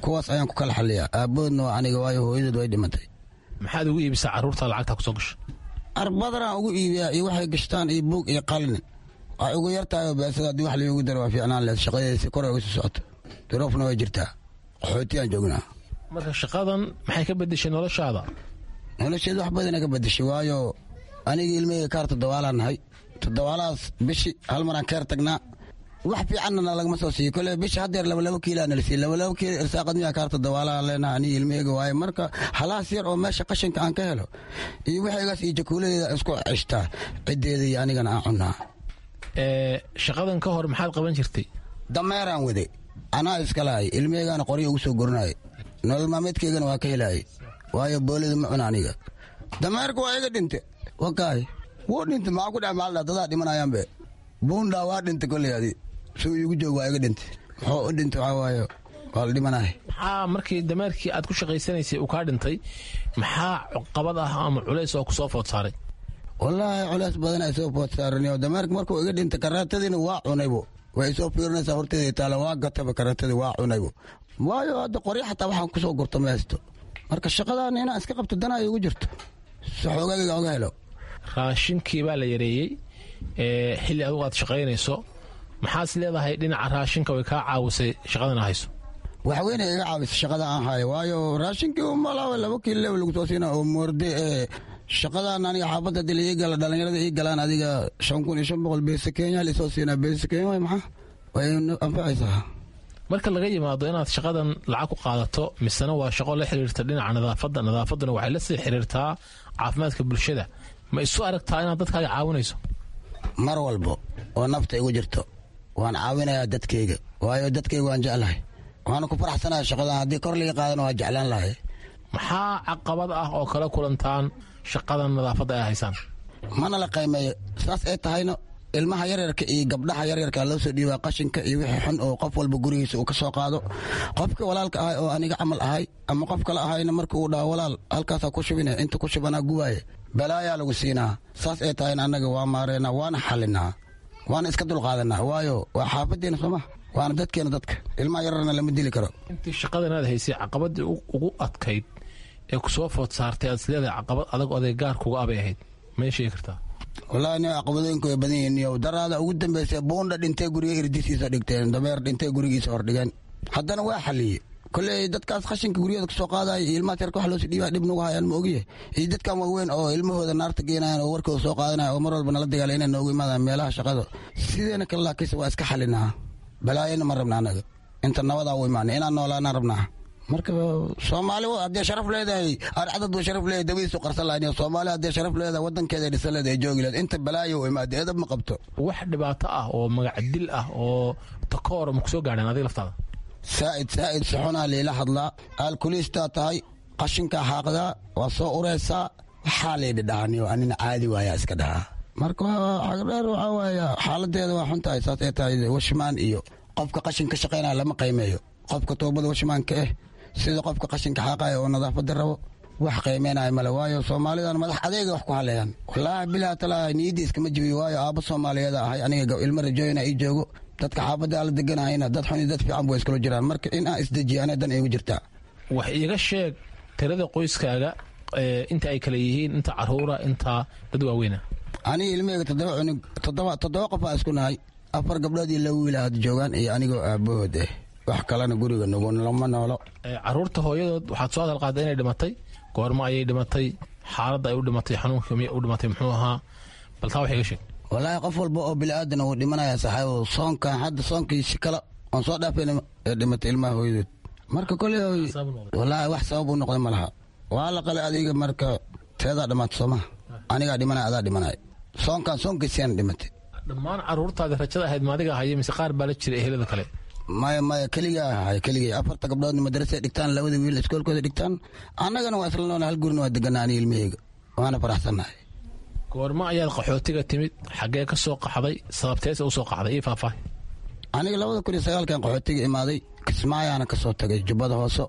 Q: kuwaas ayaan ku kala xaliyaa aabahoodna waa aniga waayo hooyadood way dhimatay
P: maxaad ugu iibisaa carruurta lacagta kusoo gasha
Q: arbadaraan ugu iibiyaa iyo waxay gashtaan iyo buug iyo qalin waxay ugu yartahay oo beesada haddii wax loogu daro waa fiicnaan leed shaqadeesi kor ay uga sii socoto duruufna way jirtaa qaxootiyaan joognaa
P: marka shaqadan maxay ka bedeshay noloshaada
Q: nolosheed wax badana ka bedeshay waayo anigii ilmaheyga kaar toddobaalaan nahay toddobaalahaas bishi hal maraan keer tagnaa wax fiicanna lagama soo siiyo kole bishi haddeer labalabo kiilaa nala siiy labalabo kiilo irsaaqad miyaa kaar toddobaalaan leenaha anigi ilmaheyga waaye marka halaas yar oo meesha qashinka aan ka helo iyo waxaygaas iyo jakuuladeeda isku ceshtaa ciddeeda iyo anigana aan cunnaa
P: shaqadan ka hor maxaad qaban jirtay
Q: dameeraan wade anaa iska lahay ilmaheygaana qoryo ugu soo gorinaye nolol maalmeedkeygana waa ka helaayay waayo boolida ma cuna aniga dameerka waa iga dhinte wakaay wuu dhinte maxaa ku dhex maaldha dadaa dhimanayaanbe buundhaa waa dhinte kolley adi suu iigu joog waa iga dhinte muxuu u dhinte waxaa waayo waa la dhimanahay
P: maxaa markii dameerkii aad ku shaqaysanaysay uu kaa dhintay maxaa qabad ah ama culays oo kusoo food saaray
Q: wallaahi culays badan ay soo food saaraniyo dameerka markuu iga dhintay karaatadiina waa cunaybo way isoo fiirinaysaa horteeda taala waa gataba karaatadii waa cunaybo waayo hadda qoryo xataa waxaan kusoo gurto ma haysto marka shaqadan inaan iska qabto dana ay ugu jirto si xoogagayga oga helo
P: raashinkii baa la yareeyey xilli adugu aad shaqaynayso maxaas leedahay dhinaca raashinka way kaa caawisay shaqadana hayso
Q: waxweyne iga caawisa shaqada aan hayo waayo raashinkii umalaaba laba kiilo lagu soo siina oo moorde ee shaqadan aniga xaafadda hadii la ii gala dhallinyarada ii galaan adiga shan kun iyo shan boqol beesa kenya laisoo siinaa beesa kenya way maxaa way anfacaysaa
P: marka laga yimaado inaad shaqadan lacag ku qaadato misena waa shaqo la xiriirta dhinaca nadaafadda nadaafadduna waxay la sii xiriirtaa caafimaadka bulshada ma isu aragtaa inaad dadkaaga caawinayso
Q: mar walbo oo nafta igu jirto waan caawinayaa dadkayga waayo dadkayga waan jeclahay waana ku faraxsanahay shaqadan haddii kor laga qaadana waa jeclaan lahay
P: maxaa caqabad ah oo kala kulantaan shaqadan nadaafadda ay haysaan
Q: mana la qaymeeyo saas ay tahayna ilmaha yaryarka iyo gabdhaha yaryarka loo soo dhiibaa qashinka iyo wixii xun oo qof walba gurigiisa uu ka soo qaado qofka walaalka ahay oo aniga camal ahay ama qof kale ahayna marka uu dhaho walaal halkaasaa ku shubine inta ku shubanaa gubaaye balaayaa lagu siinaa saas ay tahayna annaga waa maareenaa waana xalinaa waana iska dulqaadanaa waayo waa xaafaddeena sooma waana dadkeena dadka ilmaha yararna lama dili karo
P: intii shaqadan aad haysay caqabadii ugu adkayd ee kusoo food saartay aad isleedahay caqabad adag oday gaarkuga abay ahayd may sheegi kartaa
Q: wallaahi ni caqabadooyinku way badan yihiin iyo daraada ugu dambaysay buundha dhintay guriga irdisiisa dhigteen dameer dhintay gurigiisa hordhigeen haddana waa xaliyey koley dadkaas khashinka guryada kasoo qaadaya iyo ilmaha yarka wax loosii dhiibaa dhib nagu hayaan ma ogiye iyo dadkan waaweyn oo ilmahooda naarta geenayan oo warkooda soo qaadanaya oo mar walba nala dagaala inay noogu imaadaan meelaha shaqada sideena kale laakiinse waa iska xalinaa balaayana ma rabna anaga inta nabadaa u imaanay inaan noolaanaan rabnaa marka soomaali haddee sharaf leedahay arcadad buu sharaf leedahay dabadiisu qarsan lahayn soomaali haddee sharaf leedahay wadankeeda dhisan leedahay joogi leedahay inta balaayo u imaada edab ma qabto
P: wax dhibaato ah oo magac dil ah oo takoor ma kusoo gaadheen adiga laftaada
Q: saa'id saa'id saxunaa liila hadlaa aalkuliistaa tahay qashinkaa xaaqdaa waa soo uraysaa waxaa laydhi dhahaniyo anina caadi waayaa iska dhahaa marka xagdheer waxaa waaya xaaladeeda waa xun tahay saas ay tahay washmaan iyo qofka qashin ka shaqaynaya lama qiimeeyo qofka toobada washmaanka eh sida qofka qashinka xaaqaya oo nadaafada rabo wax qiimeynaya male waayo soomaalidan madax adeega wax ku haleeyaan wallaahi bilaa talaa niyadii iskama jibiyo waayo aabba soomaaliyeed ahay aniga ilmo rajooyina ii joogo dadka xaafadda ala deganahayna dad xun iyo dad fiican bu iskula jiraan marka in aan isdejiyo ana dan igu jirtaa
P: wax iiga sheeg tirada qoyskaaga inta ay kale yihiin inta caruura inta dad waaweyna
Q: aniga ilmaheyga toddoba cunug toddoba toddoba qof aa isku nahay afar gabdhood iyo laba wiil had joogaan iyo anigoo aabahood eh wax kalena guriga nugu lama noolo
P: caruurta hooyadood waxaad soo hadal qaaday inay dhimatay goormo ayay dhimatay xaaladda ay u dhimatay xanuunka miyay u dhimatay muxuu ahaa bal taa wax iga sheeg
Q: wallaahi qof walba oo bili-aadan wuu dhimanaya saxaabo soonkan hadda soonkiisi kale oon soo dhaafayna ee dhimatay ilmaha hooyadood marka koley wallaahi wax sabab u noqday ma laha waa la qalay adiga marka teedaa dhamaata soomaha anigaa dhimanaya adaa dhimanaya soonkan soonkiisiana dhimatay
P: dhammaan caruurtaadi rajada ahayd maadiga haya mise qaar baa la jira ehelada kale
Q: maya maya keligaa ahay keligay afarta gabdhoodna madrasa dhigtaan labada wiil iskoolkooda dhigtaan annagana waa isla noona hal gurina waa deganaa aniga ilmaheyga waana faraxsannahay
P: goormo ayaad qaxootiga timid xaggee ka soo qaxday sababteese u soo qaxday ii faahfaahi
Q: aniga labada kun iyo sagaalkan qaxootiga imaaday kismaayaana ka soo tagay jubbada hoose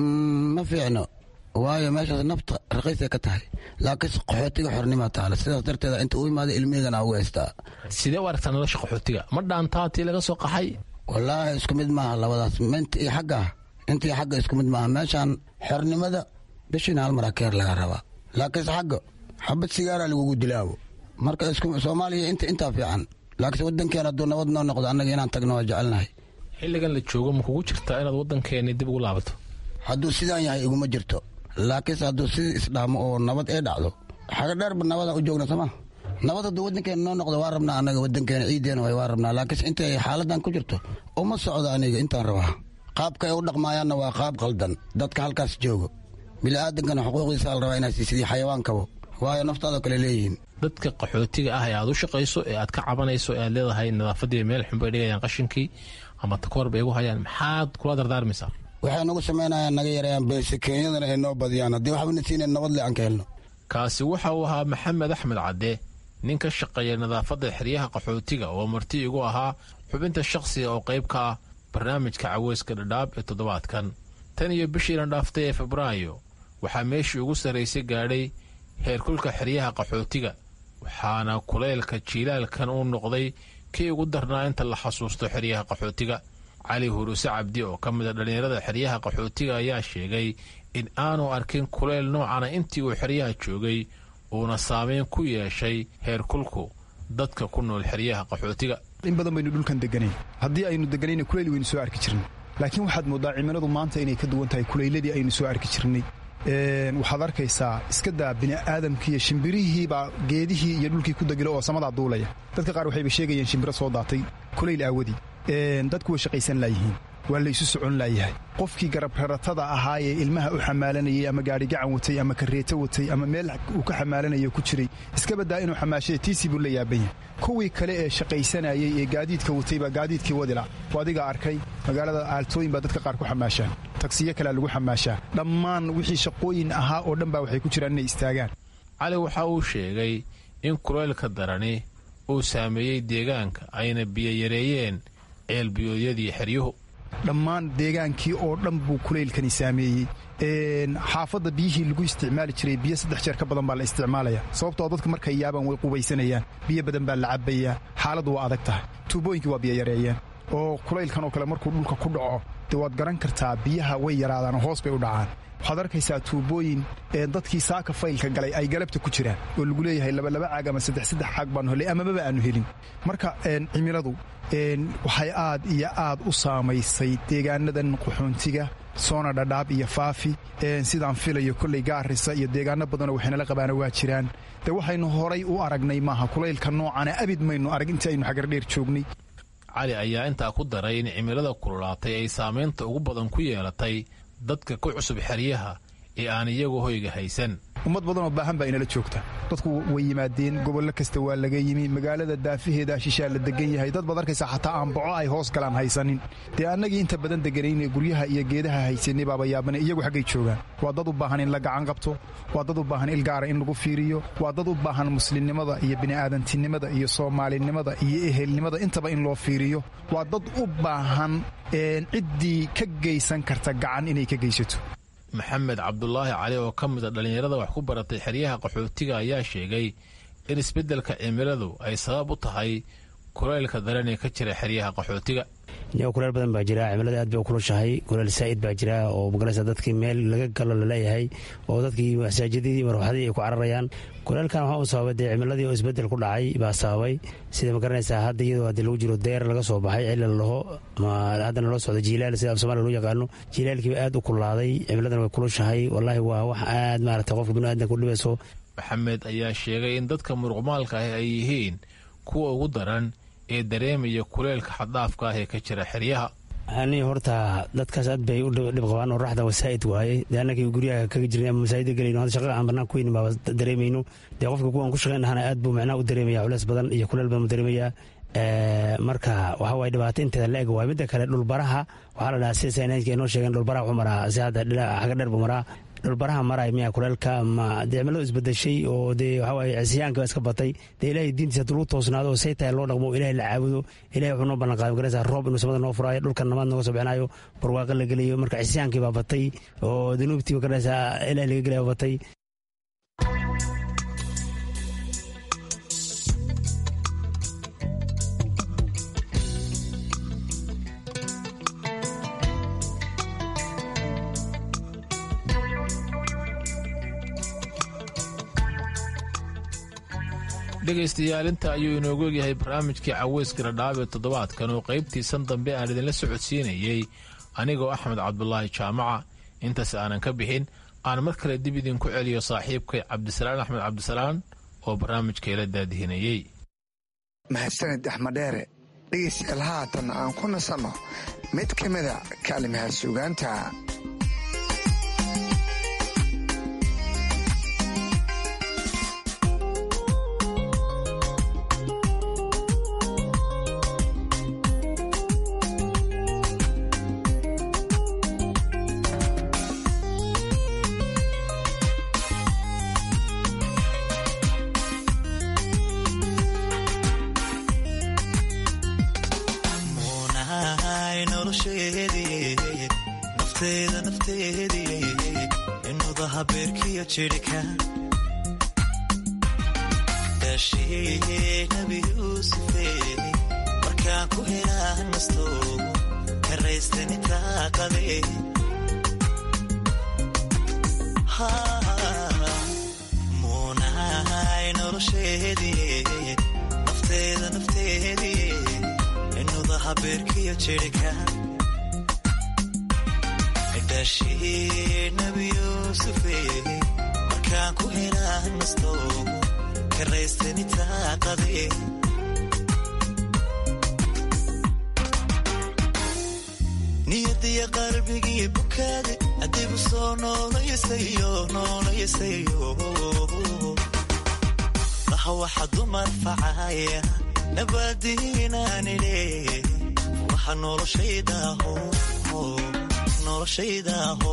Q: ma fiicno waayo meeshaas nafta raqiisay ka tahay laakiinse qaxootiga xornima taala sidaas darteeda inta u imaaday ilmaheygan ugu haystaa
P: sidee u aragtaa nolosha qaxootiga ma dhaantaa tii laga soo qaxay
Q: wallaahi isku mid maaha labadaas minta iyo xagga intii xagga isku mid maaha meeshaan xornimada bishiina hal mara keer laga rabaa laakiinse xagga xabad sigaara lagugu dilaawo marka soomaaliya inta intaa fiican laakiinse waddankeena hadduu nabad noo noqdo annaga inaan tagno waa jecelnahay
P: xilligan la joogo ma kugu jirtaa inaad waddankeeni dib ugu laabato
Q: hadduu sidaan yahay iguma jirto laakiinse hadduu sidii isdhaamo oo nabad ee dhacdo xaga dheerba nabadaan u joogna sooma nabad hadduu waddankeena noo noqdo waa rabnaa annaga waddankeena ciideena way waa rabnaa laakiinse intay xaaladan ku jirto uma socdo aniga intaan rabaa qaabka ay u dhaqmaayaanna waa qaab qaldan dadka halkaas joogo bini'aadankana xuquuqdiisa la rabaa inaad siisidii xayawaankabo waayo naftaadoo kale leeyihiin
P: dadka qaxootiga ah ee aad u shaqayso ee aad ka cabanayso ee aad leedahay nadaafadii meel xun bay dhigayaan qashinkii ama takoor bay igu hayaan maxaad kula dardaarmaysaa
Q: waxay nagu samaynayaan naga yareeyaan beese keenyadana ay noo badiyaan haddii waxbana siinayn nabad le aan ka helno
P: kaasi waxa uu ahaa maxamed axmed cadde nin ka shaqeeya nadaafadda xeryaha qaxootiga oo marti igu ahaa xubinta shakhsiga oo qayb ka ah barnaamijka caweyska dhadhaab ee toddobaadkan tan iyo bishiina dhaaftay ee febraayo waxaa meeshii ugu sarraysay gaadhay heerkulka xeryaha qaxootiga waxaana kulaylka jiilaalkan uu noqday kii ugu darnaa inta la xasuusto xeryaha qaxootiga cali huruse cabdi oo ka mid a dhallinyarada xeryaha qaxootiga ayaa sheegay in aanu arkin kulayl noocana intii uu xeryaha joogay uuna saameyn ku yeeshay heerkulku dadka ku nool xeryaha qaxootiga
R: in badan baynu dhulkan deganayn haddii aynu deganayna kulayl waynu soo arki jirnay laakiin waxaad mooddaa cimiladu maanta inay ka duwan tahay kulayladii aynu soo arki jirnay waxaad arkaysaa iska daa bini'aadamkiiyo shimbirihiibaa geedihii iyo dhulkii ku degila oo samadaa duulaya dadka qaar waxayba sheegayeen shimbiro soo daatay kulayl aawadii dadku way shaqaysan laayihiin waa laysu socon laayahay qofkii garabraratada ahaa ee ilmaha u xamaalanayay ama gaadhigacan watay ama kareeto watay ama meel uu ka xamaalanayo ku jiray iska baddaa inuu xamaashada tiisii buu la yaaban yahay kuwii kale ee shaqaysanayay ee gaadiidka watay baa gaadiidkii wadila oo adiga arkay magaalada aaltooyin baa dadka qaar ku xamaashaan tagsiyo kalea lagu xamaashaa dhammaan wixii shaqooyin ahaa oo dhan baa waxay ku jiraan inay istaagaan
P: cali waxa uu sheegay in kulaylka darani uu saameeyey deegaanka ayna biyo yareeyeen ceelbiyoodyadii xeryuhu
R: dhammaan deegaankii oo dhan buu kulaylkani saameeyey xaafadda biyihii lagu isticmaali jiray biyo saddex jeer ka badan baa la isticmaalaya sababtoo dadka markay yaabaan way qubaysanayaan biyo badan baa la cabbayaa xaaladdu waa adag tahay tuubooyinkii waa biyo yareeyeen oo kulaylkan oo kale markuu dhulka ku dhaco dee waad garan kartaa biyaha way yaraadaan oo hoos bay u dhacaan waxaad arkaysaa tuubooyin dadkii saaka faylka galay ay galabta ku jiraan oo lagu leeyahay labalaba caag ama saddex saddex caag baanu helay amababa aanu helin marka cimiladu waxay aad iyo aad u saamaysay deegaanadan qaxoontiga soona dhadhaab iyo faafi sidaan filayo kolley gaarisa iyo deegaano badanoo waxaynala qabaana waa jiraan dee waxaynu horay u aragnay maaha kulaylka noocana abid maynu arag intii aynu xagardheer joognay
P: cali ayaa intaa ku daray in cimilada kululaatay ay saamaynta ugu badan ku yeelatay dadka ku cusub xeryaha ee aan iyagu hoyga haysan
R: ummad badanoo baahan baa inala joogta dadku way yimaadeen gobollo kasta waa laga yimi magaalada daafaheeda shishaa la degan yahay dad baad arkaysaa xataa aan boco ay hoos galaan haysanin dee annagii inta badan deganayne guryaha iyo geedaha haysanay baaba yaabana iyagu xaggay joogaan waa dad u baahan in la gacan qabto waa dad u baahan ilgaara in lagu fiiriyo waa dad u baahan muslimnimada iyo bini'aadantinimada iyo soomaalinimada iyo ehelnimada intaba in loo fiiriyo waa dad u baahan ciddii ka geysan karta gacan inay ka geysato
P: maxamed cabdulaahi cali oo ka mid a dhallinyarada wax ku baratay xeryaha qaxootiga ayaa sheegay in isbeddelka cimiladu ay sabab u tahay kulaylka daran ee ka jira xeryaha qaxootiga
S: kuleel badan baa jira cimilada aad bay u kulushahay kuleel saa'id baa jira oo magaraysa dadkii meel laga galo laleeyahay oo dadkii masaajidadii marwaxadii ay ku cararayaan kuleelkan waxaa u sababay dee cimiladii oo isbedel ku dhacay baa sababay sida magaranaysaa hadda iyadoo hadii lagu jiro deer laga soo baxay cilla laho haddana loo socdo jiilaal sida af somalia loo yaqaano jiilaalkiiba aad u kulaaday cimiladana way kulushahay wallaahi waa wax aad maaragtay qofka biniaadanka u dhibayso
P: maxamed ayaa sheegay in dadka muruqmaalka ah ay yihiin kuwa ugu daran ee dareemaya kuleelka xaddaafka ah ee ka jira xeryaha
S: ani horta dadkaas aad bay u dhib qabaan oo raxda wasaa'id waaye dee annagii guryaha kaga jirnay ama masaajida gelayno hadda shaqada aan bannaan ku weynin baaba dareemayno dee qofka kuwaan ku shaqayn lahana aad buu macnaha u dareemaya culeys badan iyo kuleel badan u dareemayaa marka waxa waye dhibaato inteeda la eg waay midda kale dhulbaraha waxaa la dhahaa sida sayniska inoo sheegeen dhulbaraha wuxuu maraa si hadda xaga dheer buu maraa dhulbaraha maray miya kuleelka ma dee cimiladu isbedeshay oo dee waxawaaye cisyaanka baa iska batay dee ilahay diintiisa hadduu lagu toosnaado oo say tahay loo dhaqmo ilahay la caabudo ilahay wuxuu noo ballan qaaday magaraysa roob inuu samada noo furaayo dhulkan namaad nooga soo bixinayo barwaaqo la gelayo marka cisyaankii baa batay oo danuubtii magaraysa ilahay laga gelaya baa batay
P: dhegaystayaal inta ayuu inoogu egyahay barnaamijkii caweyska dhadhaab ee toddobaadkan oo qaybtiisan dambe aan idinla socodsiinayey anigoo axmed cabdulaahi jaamaca intaas aanan ka bixin aan mar kale dib idinku celiyo saaxiibkay cabdisalaan axmed cabdisalaan oo barnaamijkeela daadihinayey
L: mahadsanid axmed dheere dhegaystayaal haatan aan ku nasanno mid ka mida kaalimaha suugaanta
T: nabi yuusufe markaan ku helaa nasto karaystani taaqade muunahay nolosheedii nafteeda nafteedii inuda habeerkiyo jirhka dhashii nabi yuusufe markaan ku helaa nasto karaystani taaqade niyadiya qalbigii bukaade adigu soo noolayasayo noolayasayo laha waxa dumar facaya nabadiinaanidhe waxa noloshaydaho noloshaydaho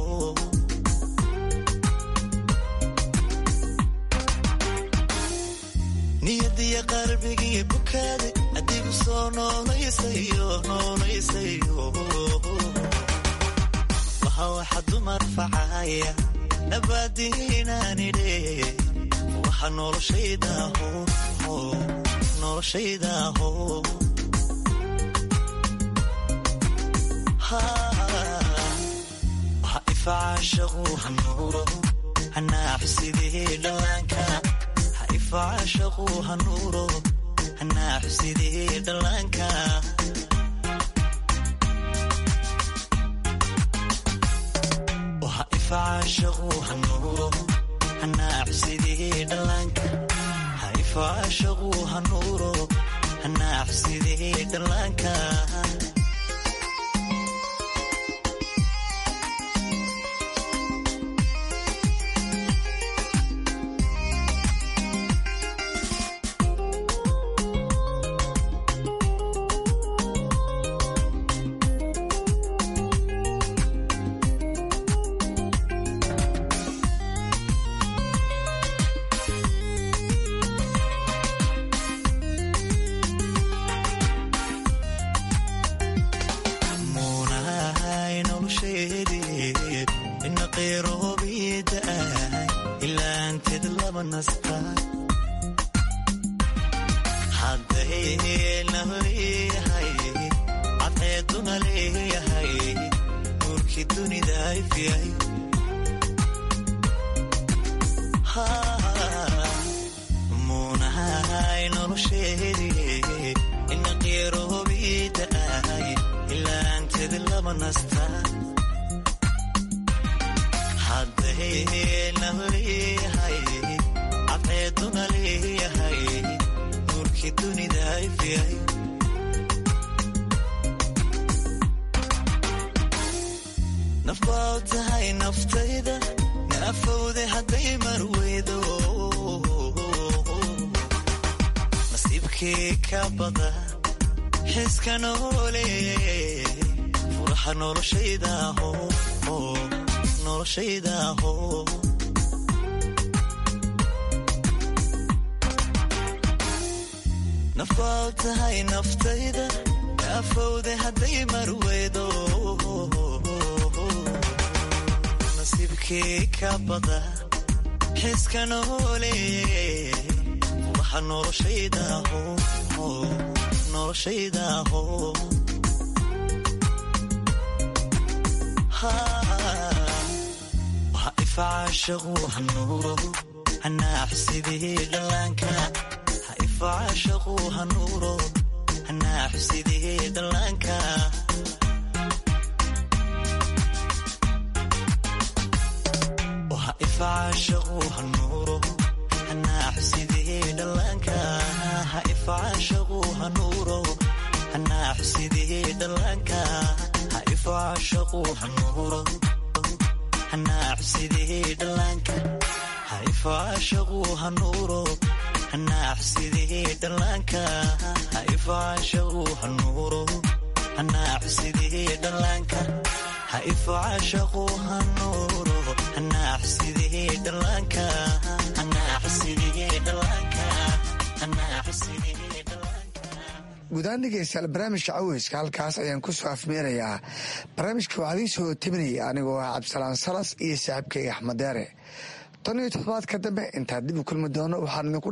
T: niyadiya qalbigii bukaade adigu soo noolayasayo noolayasayo waxa waxa dumar facaya nabadiinaanidhe waxa noloshaydaho noloshaydaho waxa ifacaashaqu hanuuro hanaaxusidee dhallaanka ifacashaqu hanuuro hanaaxusidee dhallaanka waxa ifacashaqu hanuuro hanaaxusidee dhallaanka ha ifacashaqu hanuuro hanaaxusidee dhallaanka nafaad tahay naftayda afowde hadday marweydo nasiibkii ka bada xiska noole waxa noloshaydaho noloshaydaho waxa ifacaashaqu hanuuro hanaaxsidii dhallaanka hanuuro hanaaxu sidii dhallaanka waha ifacaashaqu hanuuro hanaaxu sidii dhallaanka ha ifacaashaqu hanuuro hanaaxu sidii dhallaanka ha ifacaashaqu hanuuro hanaaxu sidii dhallaanka ha ifacaashaqu hanuuro hanaaxu sidii dhallaanka ha ifacaashaqu hanuuro hanaaxu sidii dhallaanka ha ifacaashaqu hanuuro hanaaxu sidii dhallaanka hanaaxu sidii dhallaanka hanaaxu sidii
L: guudaan dhegeystayaal barnaamijka caweyska halkaas ayaan ku soo afmeerayaa barnaamijka waxaa idiin soo tebinaya anigoo ah cabdisalaan salas iyo saaxiibkayga axmed deere tan iyo toddobaad ka dambe intaan dib u kulmi doono waxaan idinku